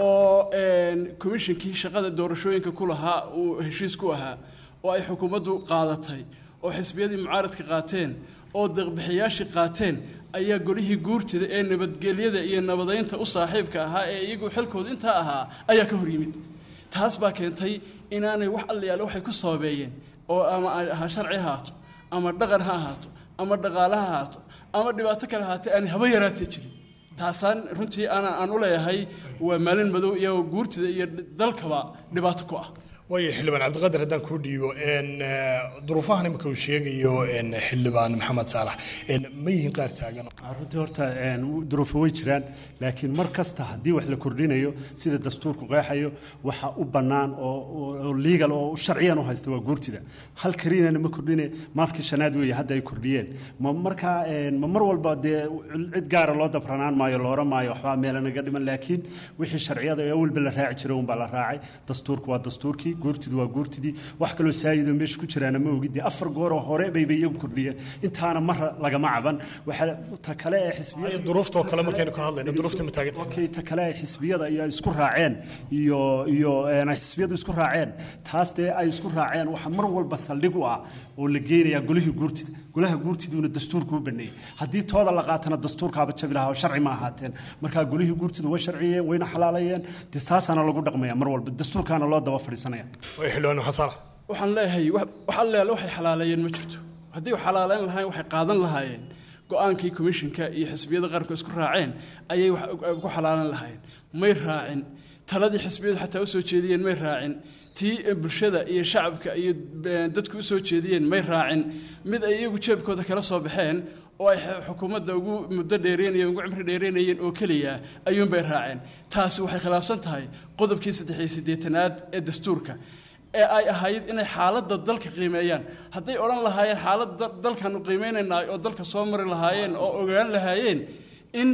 oo komishinkii shaqada doorashooyinka ku lahaa uu heshiis ku ahaa oo ay xukuumaddu qaadatay oo xisbiyadii mucaaradka qaateen oo deeqbixiyaashii qaateen ayaa golihii guurtida ee nabadgelyada iyo nabadaynta u saaxiibka ahaa ee iyagu xilkooda intaa ahaa ayaa ka hor yimid taas baa keentay inaanay wax allayaale waxay ku sababeeyeen oo ama ha sharci ha ahaato ama dhaqan ha ahaato ama dhaqaale ha ahaato ama dhibaato kale ahaatee aanay haba yaraatee jirin taasaan runtii ana aan u leeyahay waa maalin madow iyo guurtida iyo dalkaba dhibaato ku ah waayo xildhibaan cabdiqaadir haddaan kuu dhiibo duruufahan imika uu sheegayo xildhibaan maxamed saalax ma yihiin qaar taagan runtii horta duruufo way jiraan laakiin mar kasta haddii wax la kordhinayo sida dastuurku qeexayo waxa u bannaan oo legal oo sharciyan u haysta waa guurtida hal kariinana ma kordhine maalkii shanaad weeye hadda ay kordhiyeen ma markaa ma mar walba dee cid gaara loo dabranaan maayo loora maayo waxbaa meela naga dhiman laakiin wixii sharciyada ee awalba la raaci jiray unbaa la raacay dastuurku waa dastuurkii guurtidu waa guurtidii wax kaloo saayidoo meesha ku jiraana ma ogid dee afar gooroo hore bayba iyagu kordhiyeen intaana mar lagama caban waxaa ta kale ee xisbiyada duruuftoo kale markaynu ka hadlayno duruufta ma taagan okay ta kale ay xisbiyada iyo ay isku raaceen iyo iyo ay xisbiyadu isku raaceen taas dee ay isku raaceen waxa mar walba saldhig u ah oo la geenayaa golihii guurtida golaha guurtiduuna dastuurku u baneeyey haddii tooda la qaatana dastuurkaaba jabi lahaa oo sharci ma ahaateen markaa golihii guurtidu way sharciyeen wayna xalaalayeen dee saasaana lagu dhaqmaya mar walba dastuurkaana loo daba fadhiisanaya xildhibaan maxamed saalax waxaan leeyahay wax allaale waxay xalaaleeyeen ma jirto haddii wax xalaaleyn lahayn waxay qaadan lahaayeen go-aankii komishinka iyo xisbiyada qaranku isku raaceen ayay ku xalaalan lahaayeen may raacin taladii xisbiyadu xataa usoo jeediyeen may raacin tii bulshada iyo shacabka iyo dadku usoo jeediyeen may raacin mid ay iyagu jeebkooda kala soo baxeen oo ay xukuumadda ugu muddo dheereynayeen ugu cimri dheereynayeen oo keliya ayuunbay raaceen taasi waxay khilaafsan tahay qodobkii saddex iyo siddeetanaad ee dastuurka ee ay ahayd inay xaaladda dalka qiimeeyaan hadday odhan lahaayeen xaaladda dalkaanu qiimeynaynaa oo dalka soo mari lahaayeen oo ogaan lahaayeen in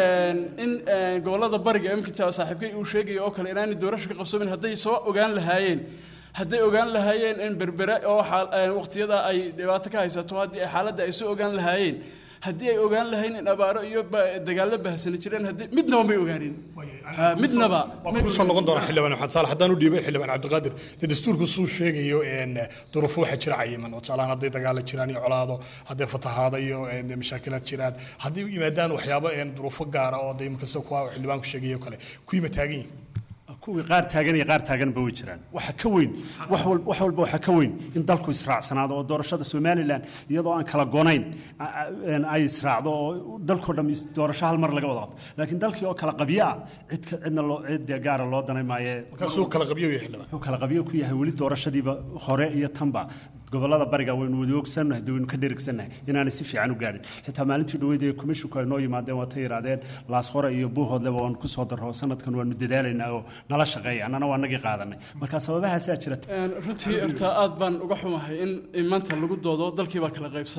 in gobollada bariga imika saaxiibkay uu sheegaya oo kale inaanay doorasho ka qabsoomin hadday soo ogaan lahaayeen hadday ogaan lahaayeen in berbere oo waqtiyada ay dhibaato ka haysato haddii ay xaaladda ay soo ogaan lahaayeen haddii ay ogaan lahayn in abaaro iyo dagaallo bahsani jireen haddii midnaba may ogaanin midnaba kusoo noqon doona xildhibaan maxamed saalax haddaan u dhiibay xildhibaan cabdiqaadir dee dastuurku suu sheegayo duruufo waxaa jira cayiman oo tusaalahaan hadday dagaalo jiraan iyo colaado hadday fatahaado iyo mashaakilaad jiraan haddii u yimaadaan waxyaabo duruufo gaara oo de imkasta kuwa xildhibaanku sheegayo kale kuwiima taagan yihin kuwii qaar taagan iyo qaar taaganba way jiraan waxa ka weyn wax walba waxa ka weyn in dalku israacsanaado oo doorashada somalilan iyadoo aan kala gonayn ay israacdo oo dalkoo dham doorasho hal mar laga wada qabto laakiin dalkii oo kala qabyo ah cid cidna loo cid gaara loo danay maaye markaasuu kala qabyo yahay xildhibaan wuxuu kala qabyo ku yahay weli doorashadiiba hore iyo tanba gobolada bariga waynu wada ogsannahay de waynu ka dherigsannahay inaanay si fiican u gaadhin xitaa maalintii dhaweyd ee komishinku ay noo yimaadeen waa ta yidhaahdeen laasqore iyo buuhoodleba waanu ku soo darro sanadkan waanu dadaalaynaa oo nala shaqeeya annana waa nagii qaadanay marka sababahaasaa jira runtii horta aad baan uga xumahay in maanta lagu doodo dalkii baa kala qaybsan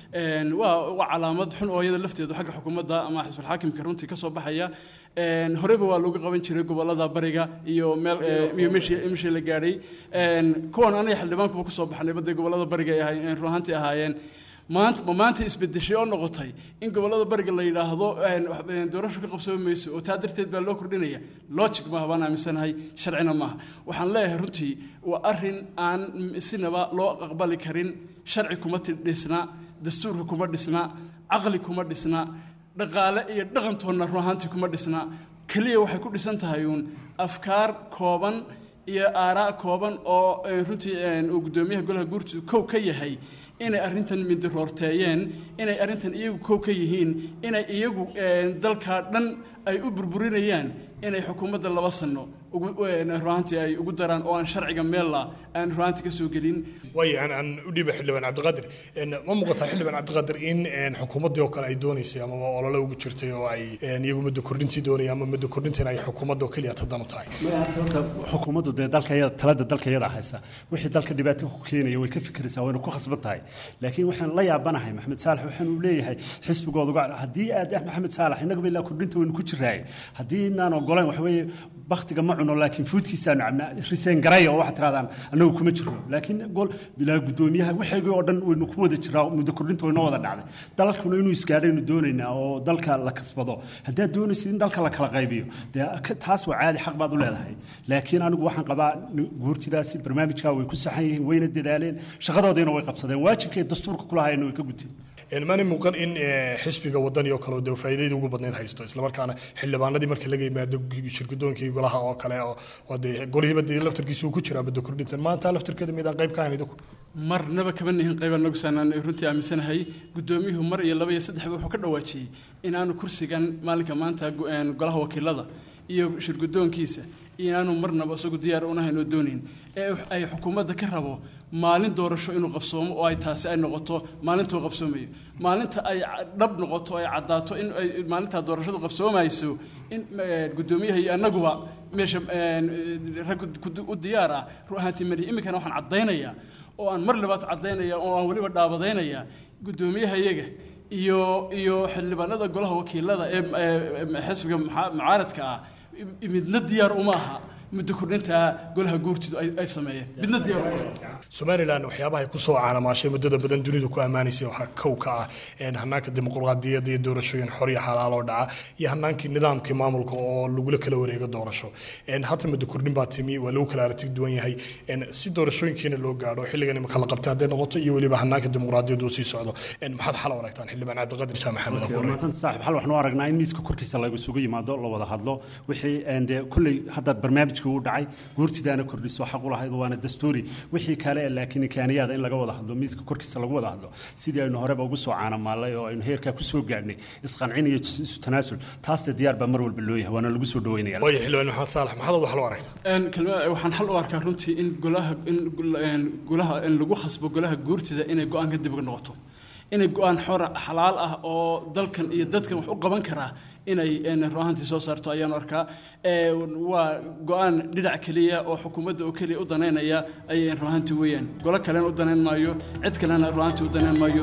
Een, waa waa calaamad xun oo iyada lafteedu xagga xukuumadda ama xisbulxaakimka runtii ka soo baxaya Een, horeba waa lagu qaban jiray gobolada bariga iyo meel ee, iyo meeshii meeshii la gaadhay Een, kuwan aniga xildhibaankuba kusoo baxnay badday gobolada bariga ay ahaayeen run ahaantii ahaayeen maanta ma maanta isbedeshay oo noqotay in gobolada bariga la yidhaahdo een, wax- een, doorasho ka qabsoomi mayso oo taa darteed baa loo kordhinaya logic maaha baan aaminsanahay sharcina maaha waxaan leeyahay runtii waa arrin aan sinaba loo aqbali karin sharci kuma ti- dhisna dastuurka kuma dhisna caqli kuma dhisna dhaqaale iyo dhaqantoonna run ahaantii kuma dhisna keliya waxay ku dhisan tahay uun afkaar kooban iyo aaraa kooban oo eh, runtii eh, uu guddoomiyaha golaha guurtu kow ka yahay inay arrintan midiroorteeyeen inay arrintan iyagu kow ka yihiin inay iyagu eh, dalkaa dhan ay u burburinayaan inay xukuumadda laba sano ugu eh, runaantii ay ugu daraan oo aan sharciga meella aan runaantii ka soo gelin waayo aan aan u dhiiba xildhibaan cabdiqaadir En, ma muuqataa xildhibaan cabdiqaadir in en, xukuumaddii oo kale ay doonaysay amaba olole ugu jirtay oo ay en, iyagu muddo kordhintii doonaya ama muddo kordhintina ay xukuumadda oo keliya tadan u tahay horta xukuumaddu dee dalka iyada talada dalka iyada haysa wixii dalka dhibaato ku keenaya way ka fikiraysaa wayna ku khasban tahay laakiin waxaan la yaabanahay maxamed saalax waxaan uu leeyahay xisbigooda uga haddii aad ah maxamed saalax innagaba ilaa kordhinta waynu ku jiraaye haddii inaan ogolayn waxa weeye baktiga ma cuno laakiin fuudkiisaanu cabnaa riseen garaya oo waxaad tirahdaan annagu kuma jirno laakiin gol bilaa guddoomiyaha waxaygii oo dhan waynu ku wada jiraa muddo kordhinta waynoo wada dhacday dalkuna inuu isgaadhaynu doonaynaa oo dalka la kasbado haddaad doonaysid in dalka la kala qaybiyo dee ka- taas waa caadi xaq baad u leedahay laakiin anigu waxaan qabaa n- guurtidaasi barnaamijkaa way ku saxan yihiin wayna dadaaleen shaqadoodiina way qabsadeen waajibkay dastuurka kulahaayna way ka guteen En, maana muuqan in eh, xisbiga wadani oo kale oo dee faa'iidadii ugu badnayd haysto islamarkaana xildhibaanadii marka laga yimaado shirgudoonkii golaha oo kale oo oo dee golihiiba dee laftarkiisa uu ku jiraa muddo kordhintan maanta laftarkeeda midaan qayb ka ahayn idinku marnaba kama nihin qaybaan nagu saanaan runtii aaminsanahay guddoomiyuhu mar iyo laba iyo saddexba wuxuu ka dhawaajiyey inaanu kursigan maalinka maanta gu- een, golaha wakiilada iyo shirguddoonkiisa inaanu marnaba isagu diyaar unahayn oo doonayn ee ay xukuumadda ka rabo maalin doorasho inuu qabsoomo oo ay taasi ay noqoto maalintuu qabsoomayo maalinta ay ca- dhab noqoto ay caddaato in ay maalintaa doorashadu qabsoomayso in eh, guddoomiyaha iyo annaguba meesha een, rag ku- u diyaar ah ru ahaantii malihi iminkana waxaan caddaynayaa oo aan mar labaad caddaynaya oo aan weliba dhaabadaynaya guddoomiyaha iyaga iyo iyo xildhibaanada golaha wakiilada ee ee xisbiga muxa- mucaaradka ah i- midna diyaar uma aha muddo kordhinta golaha guurtidu ay ay sameeyeen midna diyaar uma aha somalilan waxyaabaha ay ku soo caanamaashay muddada badan dunidu ku ammaanaysay waxaa kow ka ah en, hanaanka dimuqraadiyadda iyo doorashooyin xor iyo xalaal oo dhaca iyo hanaankii nidaamkii maamulka oo lagula kala wareego doorasho En, hadda muddo kordhin baa timi waa lagu kala aragti duwan yahay En, si doorashooyinkiina loo gaadho xilligan imika la qabtay hadday noqoto iyo weliba hanaanka dimuqraadiyaddu uu sii socdo En, maxaad xal u aragtaan xildhibaan cabdiqaadir jaamac maxamed Okay, abuure mahadsantahay saaxiib hal waxaan u aragnaa in miiska korkiisa lagu isugu yimaado la wada hadlo wixii een, dee kolley hadda barnaamijkii uu dhacay guurtidaana kordhiso xaq u lahayd waana dastuuri wixii kale ee laakiin imkaaniyaada in laga wada hadlo miiska korkiisa lagu wada hadlo sidii aynu horeba ugu soo caanamaalay oo aynu heerkaa ku soo gaadhnay isqancin iyo isu tanaasul taasna diyaar baa mar walba loo yahay waana lagu soo dhaweynaya waayo xildhibaan maxamed saalax maxaad wax loo aragtaa Een, kelma- waxaan xal u arkaa runtii in golaha in gol- een, golaha in lagu khasbo golaha guurtida inay go-aan ka dib uga noqoto inay go-aan xor xalaal ah oo dalkan iyo dadkan wax u qaban karaa inay een, run ahaantii soo saarto ayaan arkaa Ee, waa go-aan dhinac keliya oo xukuumadda oo keliya u danaynaya ayay run ahaantii weeyaan golo kalena u danayn maayo cid kalena run ahaantii u danayn maayo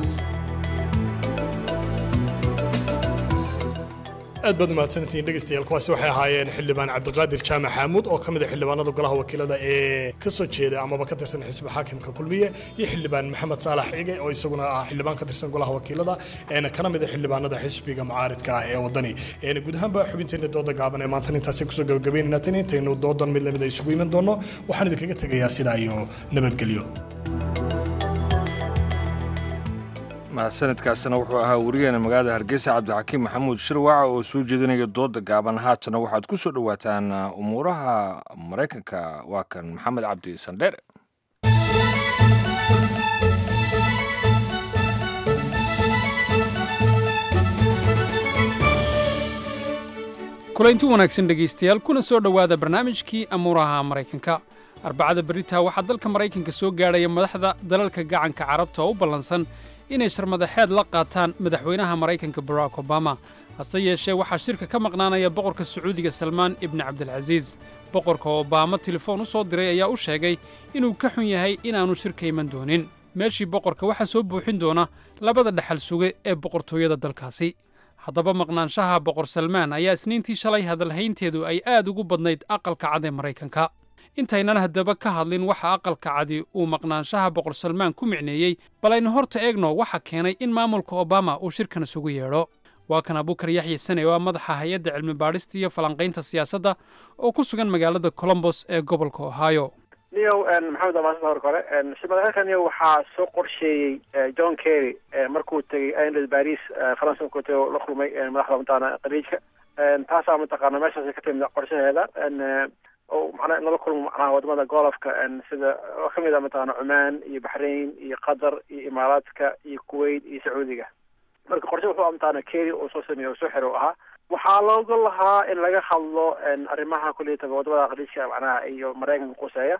aad baad umahadsantihiin dhegeystayaal kuwaasi waxay ahaayeen xildhibaan cabdiqaadir jaamac xaamuud oo ka mid ah xildhibaanada golaha wakiilada ee ka soo jeeda amaba ka tirsan xisbi xaakimka kulmiye iyo xildhibaan maxamed saalax cige oo isaguna ah xildhibaan ka tirsan golaha wakiilada eena kana mid ah xildhibaanada xisbiga mucaaridka ah ee wadani Een, guud ahaanba xubinteena dooda gaaban ee maanta intaasi kusoo gabagabeynayna tan intaynu doodan mid lamid a isugu iman doono waxaan idinkaga tegayaa sidaa iyo nabadgelyo mahadsanadkaasina wuxuu ahaa wariyaheena magaalada hargeysa cabdixakiim maxamuud shirwaca oo soo jeedinaya dooda gaaban haatana waxaad ku soo dhowaataan uh, umuuraha maraykanka waa kan maxamed cabdi sandheere kulaynti wanaagsan dhegaystayaal kuna soo dhowaada barnaamijkii amuuraha maraykanka arbacada beritaa waxaa dalka maraykanka soo gaadhaya madaxda dalalka gacanka carabta oo u ballansan inay sharmadaxeed la qaataan madaxweynaha maraykanka barack obama hase yeeshee waxaa shirka ka maqnaanaya boqorka sacuudiga salmaan ibni cabdilcasiis boqorka obama telefoon u soo diray ayaa u sheegay inuu ka xun yahay inaannu shirka iman doonin meeshii boqorka waxaa soo buuxin doona labada dhexal suge ee boqortooyada dalkaasi haddaba maqnaanshaha boqor salmaan ayaa isniintii shalay hadalhaynteedu ay aad ugu badnayd aqalka cad ee maraykanka intaynan haddaba ka hadlin waxa aqalka cadi uu maqnaanshaha boqor salmaan ku micneeyey bal aynu horta eegno waxa keenay in maamulka obama uu shirkan isugu yeedho waa kan abukar yaxya sane oo ah madaxa hay-adda cilmi baadhista iyo falanqaynta siyaasadda oo ku sugan magaalada colombos ee gobolka ohio niyow maxamed amaasada hor kore shimadaxeelkan niyow waxaa soo qorsheeyey john kerry markuu tegey inland baris faransa markuu tegey oo la kulmay madaxda mataqaana khaliijka taasaa mataqaana meeshaas ka timid qorshaheeda oo macnaha in lala kulmo macnaha wadamada golofka sida oo kamid ah mataqaana cumaan iyo baxrain iyo qatar iyo imaaraadka iyo kuwait iyo sacuudiga marka qorshe wuxuu mataqaana kerry oo soo sameeyey oo soo xiro ahaa waxaa looga lahaa in laga hadlo arrimaha kuliyataba wadamada khaliijka macnaha iyo maraykanka quseeya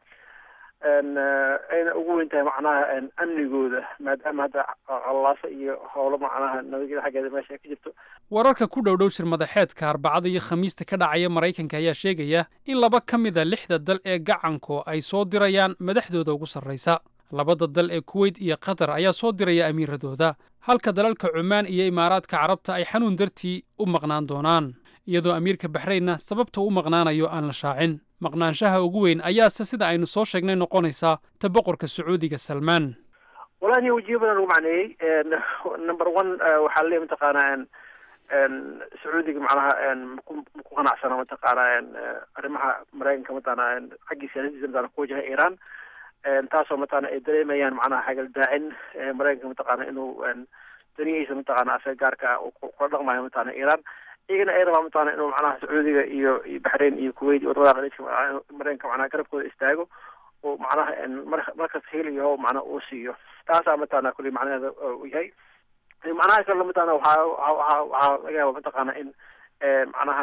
ayna ugu weyn tahay macnaha amnigooda maadaama hadda qallaasa iyo howlo macnaha nabadgeda xaggeeda meesha ay ka jirto wararka ku dhow dhow shir madaxeedka arbacada iyo khamiista ka dhacaya maraykanka ayaa sheegaya in laba ka mid a lixda dal ee gacanku ay soo dirayaan madaxdooda ugu sarraysa labada dal ee kuweyt iyo qatar ayaa soo diraya amiiradooda halka dalalka cumaan iyo imaaraadka carabta ay xanuun dartii u maqnaan doonaan iyadoo amiirka baxraynna sababta u maqnaanayo aan la shaacin maqnaanshaha ugu weyn ayaase sida aynu soo sheegnay noqonaysaa ta boqorka sacuudiga salmaan wallahi niyo wajiyo badan lagu macneeyey number one waxaa laleeyahy mataqaana sacuudiga macnaha maku maku qanacsana mataqaana arrimaha maraykanka mataqaana xaggii siyaasadiisa mataqana ku wajaha iran taasoo mataqaana ay dareemayaan macnaha xagal daacin maraykanka mataqaana inuu danihiisa mataqaana asaga gaarka ah kula dhaqmayo mataqaana iran iyagana ay rabaan mataqaana inuu macnaha sacuudiga iyo iyo baxrain iyo kuwait iyo wadamada khaliijka maraykanka macnaha garabkooda istaago oo macnaha mar markas heliyaho macnaha uu siiyo taasaa mataqaana kulli macnaheeda uu yahay macnaha kale mataqaana waxaa waxaa waxaa laga yaaba mataqaana in macnaha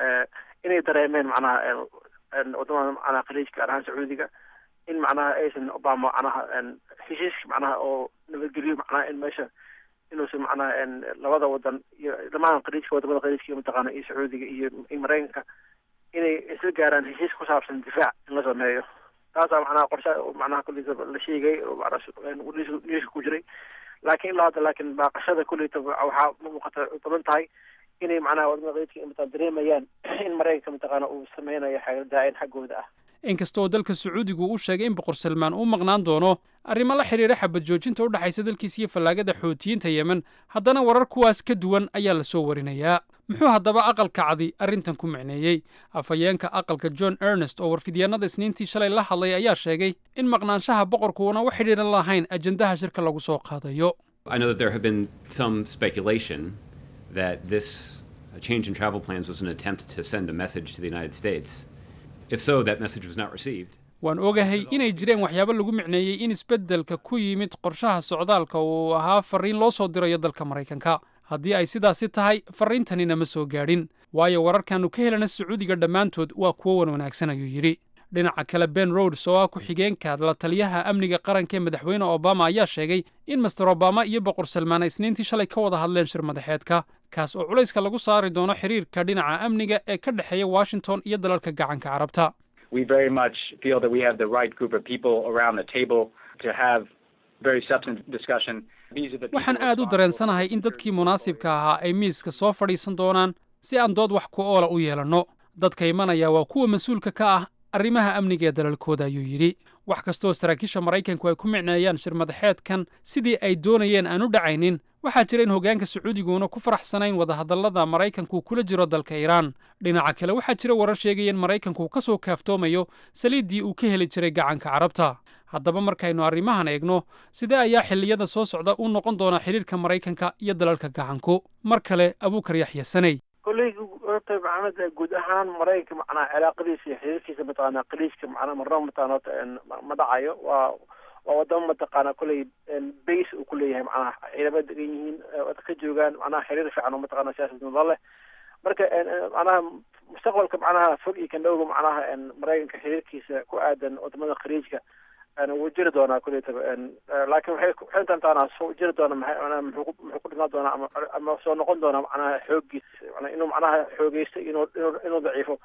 inay dareemeen macnaha wadamada macnaha khaliijka gaar ahaan sacuudiga in macnaha aysan obama macnaha heshiiska macnaha oo nabadgelyo macnaha in meesha inuusan macnaha labada wadan iyo dhamaan khaliijka wadamada khaliijka mataqaana iyo sacuudiga iyo maraykanka inay isla gaaraan heshiis ku saabsan difaac in la sameeyo taasaa macnaha qorsha macnaha kulliisa la sheegay oo macnaha ku jiray laakiin ilaa hadda laakiin baaqashada kulleyta waxaa muuqata badan tahay inay macnaha wadamada khaliijka mataqana dareemayaan in maraykanka mataqaana uu sameynayo xagaldaacin xaggooda ah inkasta oo dalka sacuudigu uu sheegay in boqor salmaan uu maqnaan doono arrimo la xidhiira xabad joojinta u dhexaysa dalkiisa iyo fallaagada xootiyiinta yemen haddana warar kuwaas ka duwan ayaa la soo warinayaa muxuu haddaba aqalka cadi arrintan ku micneeyey afhayeenka aqalka john ernest oo warfidyaennada isniintii shalay la hadlay ayaa sheegay in maqnaanshaha boqorku uuna u xidhiiran lahayn ajendaha shirka lagu soo qaadayo I know that there have been some speculation that this change in travel plans was an attempt to send a message to the United States. If so, that message was not received. waan ogahay inay jireen waxyaabo lagu micneeyey in isbeddelka ku yimid qorshaha socdaalka uu ahaa farriin loo soo dirayo dalka maraykanka haddii ay sidaasi tahay farriintanina ma soo gaadhin waayo wararkaannu ka helana sacuudiga dhammaantood waa kuwo wan wanaagsan ayuu yidhi dhinaca kale ben rods oo ah ku-xigeenka la taliyaha amniga qaranka ee madaxweyne obama ayaa sheegay in master obama iyo boqor salmaan ay isniintii shalay ka wada hadleen shir madaxeedka kaas oo culayska lagu saari doono xiriirka dhinaca amniga ee ka dhexeeya washington iyo dalalka gacanka carabta we very much feel that we have the right group of people around the table to have very substantive discussion. These are the waxaan aad u dareensanahay in dadkii munaasibka ahaa ay miiska soo fadhiisan doonaan si aan dood wax ku oola u yeelanno dadka imanaya waa kuwa mas-uulka ka ah arrimaha amniga ee dalalkooda ayuu yidhi wax kastoo saraakiisha maraykanku ay ku micneeyaan shir madaxeedkan sidii ay doonayeen aan u dhacaynin waxaa jira in hoggaanka sacuudiguuna ku faraxsanayn wadahadallada maraykanku kula jiro dalka iiraan dhinaca kale waxaa jira warar sheegaya in maraykanku ka soo kaaftoomayo saliiddii uu ka heli jiray gacanka carabta haddaba markaynu arrimahan eegno sidee ayaa xilliyada soo socda u noqon doonaa xidhiirka maraykanka iyo dalalka gacanku mar kale abuukar yaxya sanay kolley horta maxamed guud ahaan maraykanka macnaha cilaaqadiisa iyo xiriirkiisa mataqaana khaliijka macnaha marnaba mataqana horta ma dhacayo waa waa wadamo mataqaana kolley base uu ku leeyahay macnaha ciidamada degan yihiin ka joogaan macnaha xiriir fiican oo mataqana siyaasad nada leh marka macnaha mustaqbalka macnaha fog iyo kan dhowga macnaha maraykanka xiriirkiisa ku aadan wadamada khaliijka wuu jiri doonaa kulleytaba laakiin waxay waxay intaantaana soo jiri doona maxay muxuu muxuu ku dhimaan doonaa ama ama soo noqon doonaa macnaha xooggiis macnaa inuu macnaha xoogeysto inuu inuu inuu daciifo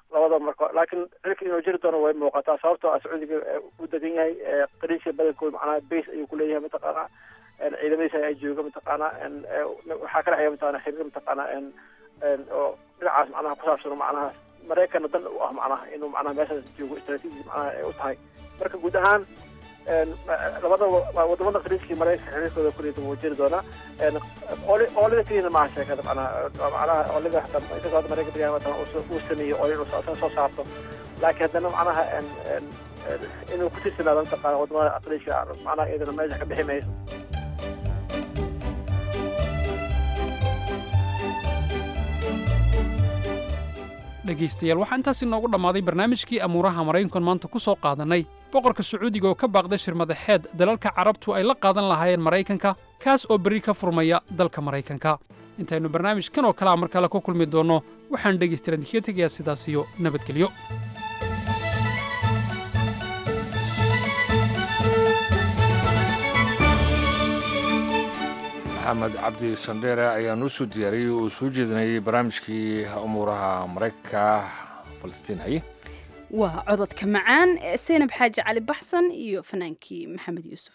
labadaba marka laakiin xilka inuu jiri doono way muuqataa sababtoo ah sacuudiga u degan yahay qariisha badankood macnaha base ayuu kuleeyahay mataqaana ciidamadiisa ay jooga mataqaana waxaa ka dhexeeya mataqana xiriir mataqaana oo dhinacaas macnaha kusaabsan macnaha maraykanna dan u ah macnaha inuu macnaha meeshaas joogo istaraatiiji macnaha ay u tahay marka guud ahaan labada wadamada qariiskii maraykanka xiriirkooda kuliyada wuu jiri doonaa oolida keliyana maaha sheekada macnaha macnaha oolida hata inkastoo hadda maraykan beriyaha uu sameeyo oolid uu soo saarto laakiin haddana macnaha inuu ku tirsanaado mataqaana wadamada qariiska macnaha iyadana meesha ka bixi mayso dhegaystayaal waxaa intaas inoogu dhammaaday barnaamijkii amuuraha maraykankan maanta ku soo qaadannay boqorka sacuudiga oo ka baaqday shirmadaxeed dalalka carabtu ay la qaadan lahaayeen maraykanka kaas oo berri ka furmaya dalka maraykanka intaynu barnaamijkan oo kalea mar kale ku kulmi doonno waxaan dhegaystayaal idinkaga tegayaa sidaas iyo nabadgelyo maxamed cabdi sandheere ayaa noo soo diyaariyey oo soo jeedinayay barnaamijkii umuuraha maraykanka falastiin haye waa cododka macaan ee seynab xaaji cali baxsan iyo fanaankii maxamed yuusuf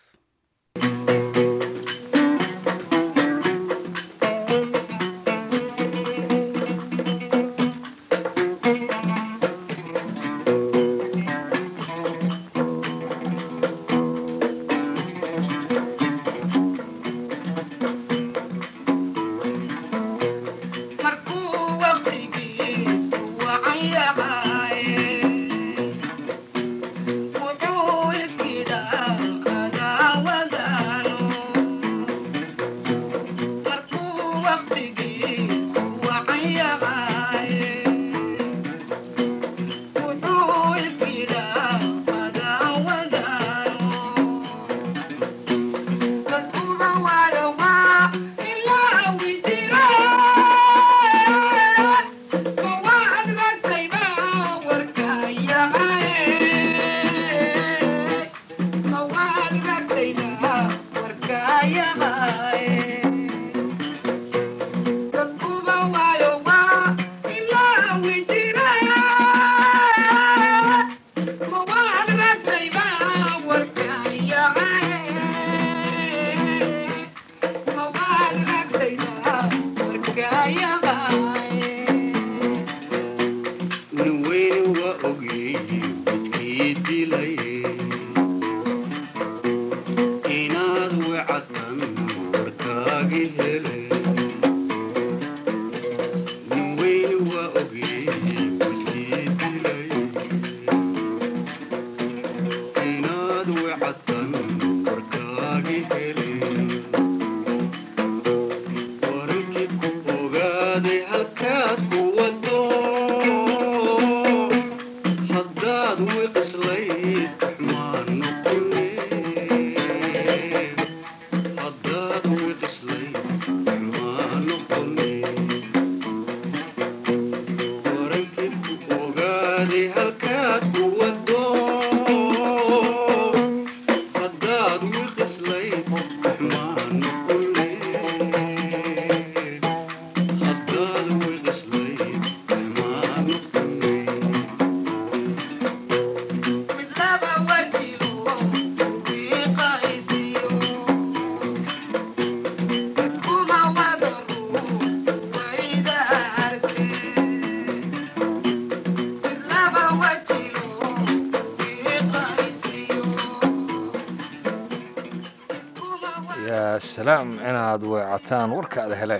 yaa salaam inaad weecataan warkaada hele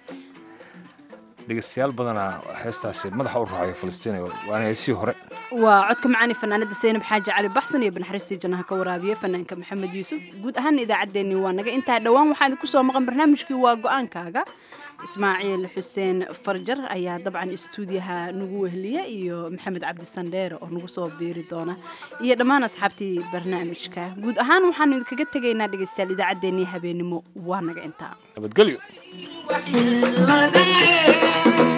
dhegeystayaal badanaa heestaasi madaxa u raacaya falastiin waana heesii hore waa codka macaani fanaanada seynab xaaji cali baxsan iyo banaxariistii jannaha ka waraabiya fanaanka maxamed yuusuf guud ahaan idaacaddeenni waa naga intaa dhowaan waxaan idinku soo maqan barnaamijkii waa go-aankaaga ismaaciil xuseen farjar ayaa dabcan istuudiyaha nagu wehliya iyo maxamed cabdi sandheere oo nagu soo biiri doona iyo dhammaan asxaabtii barnaamijka guud ahaan waxaanu idinkaga tegaynaa dhegeystayaal idaacaddeenii habeenimo waa naga intaa nabadgelyo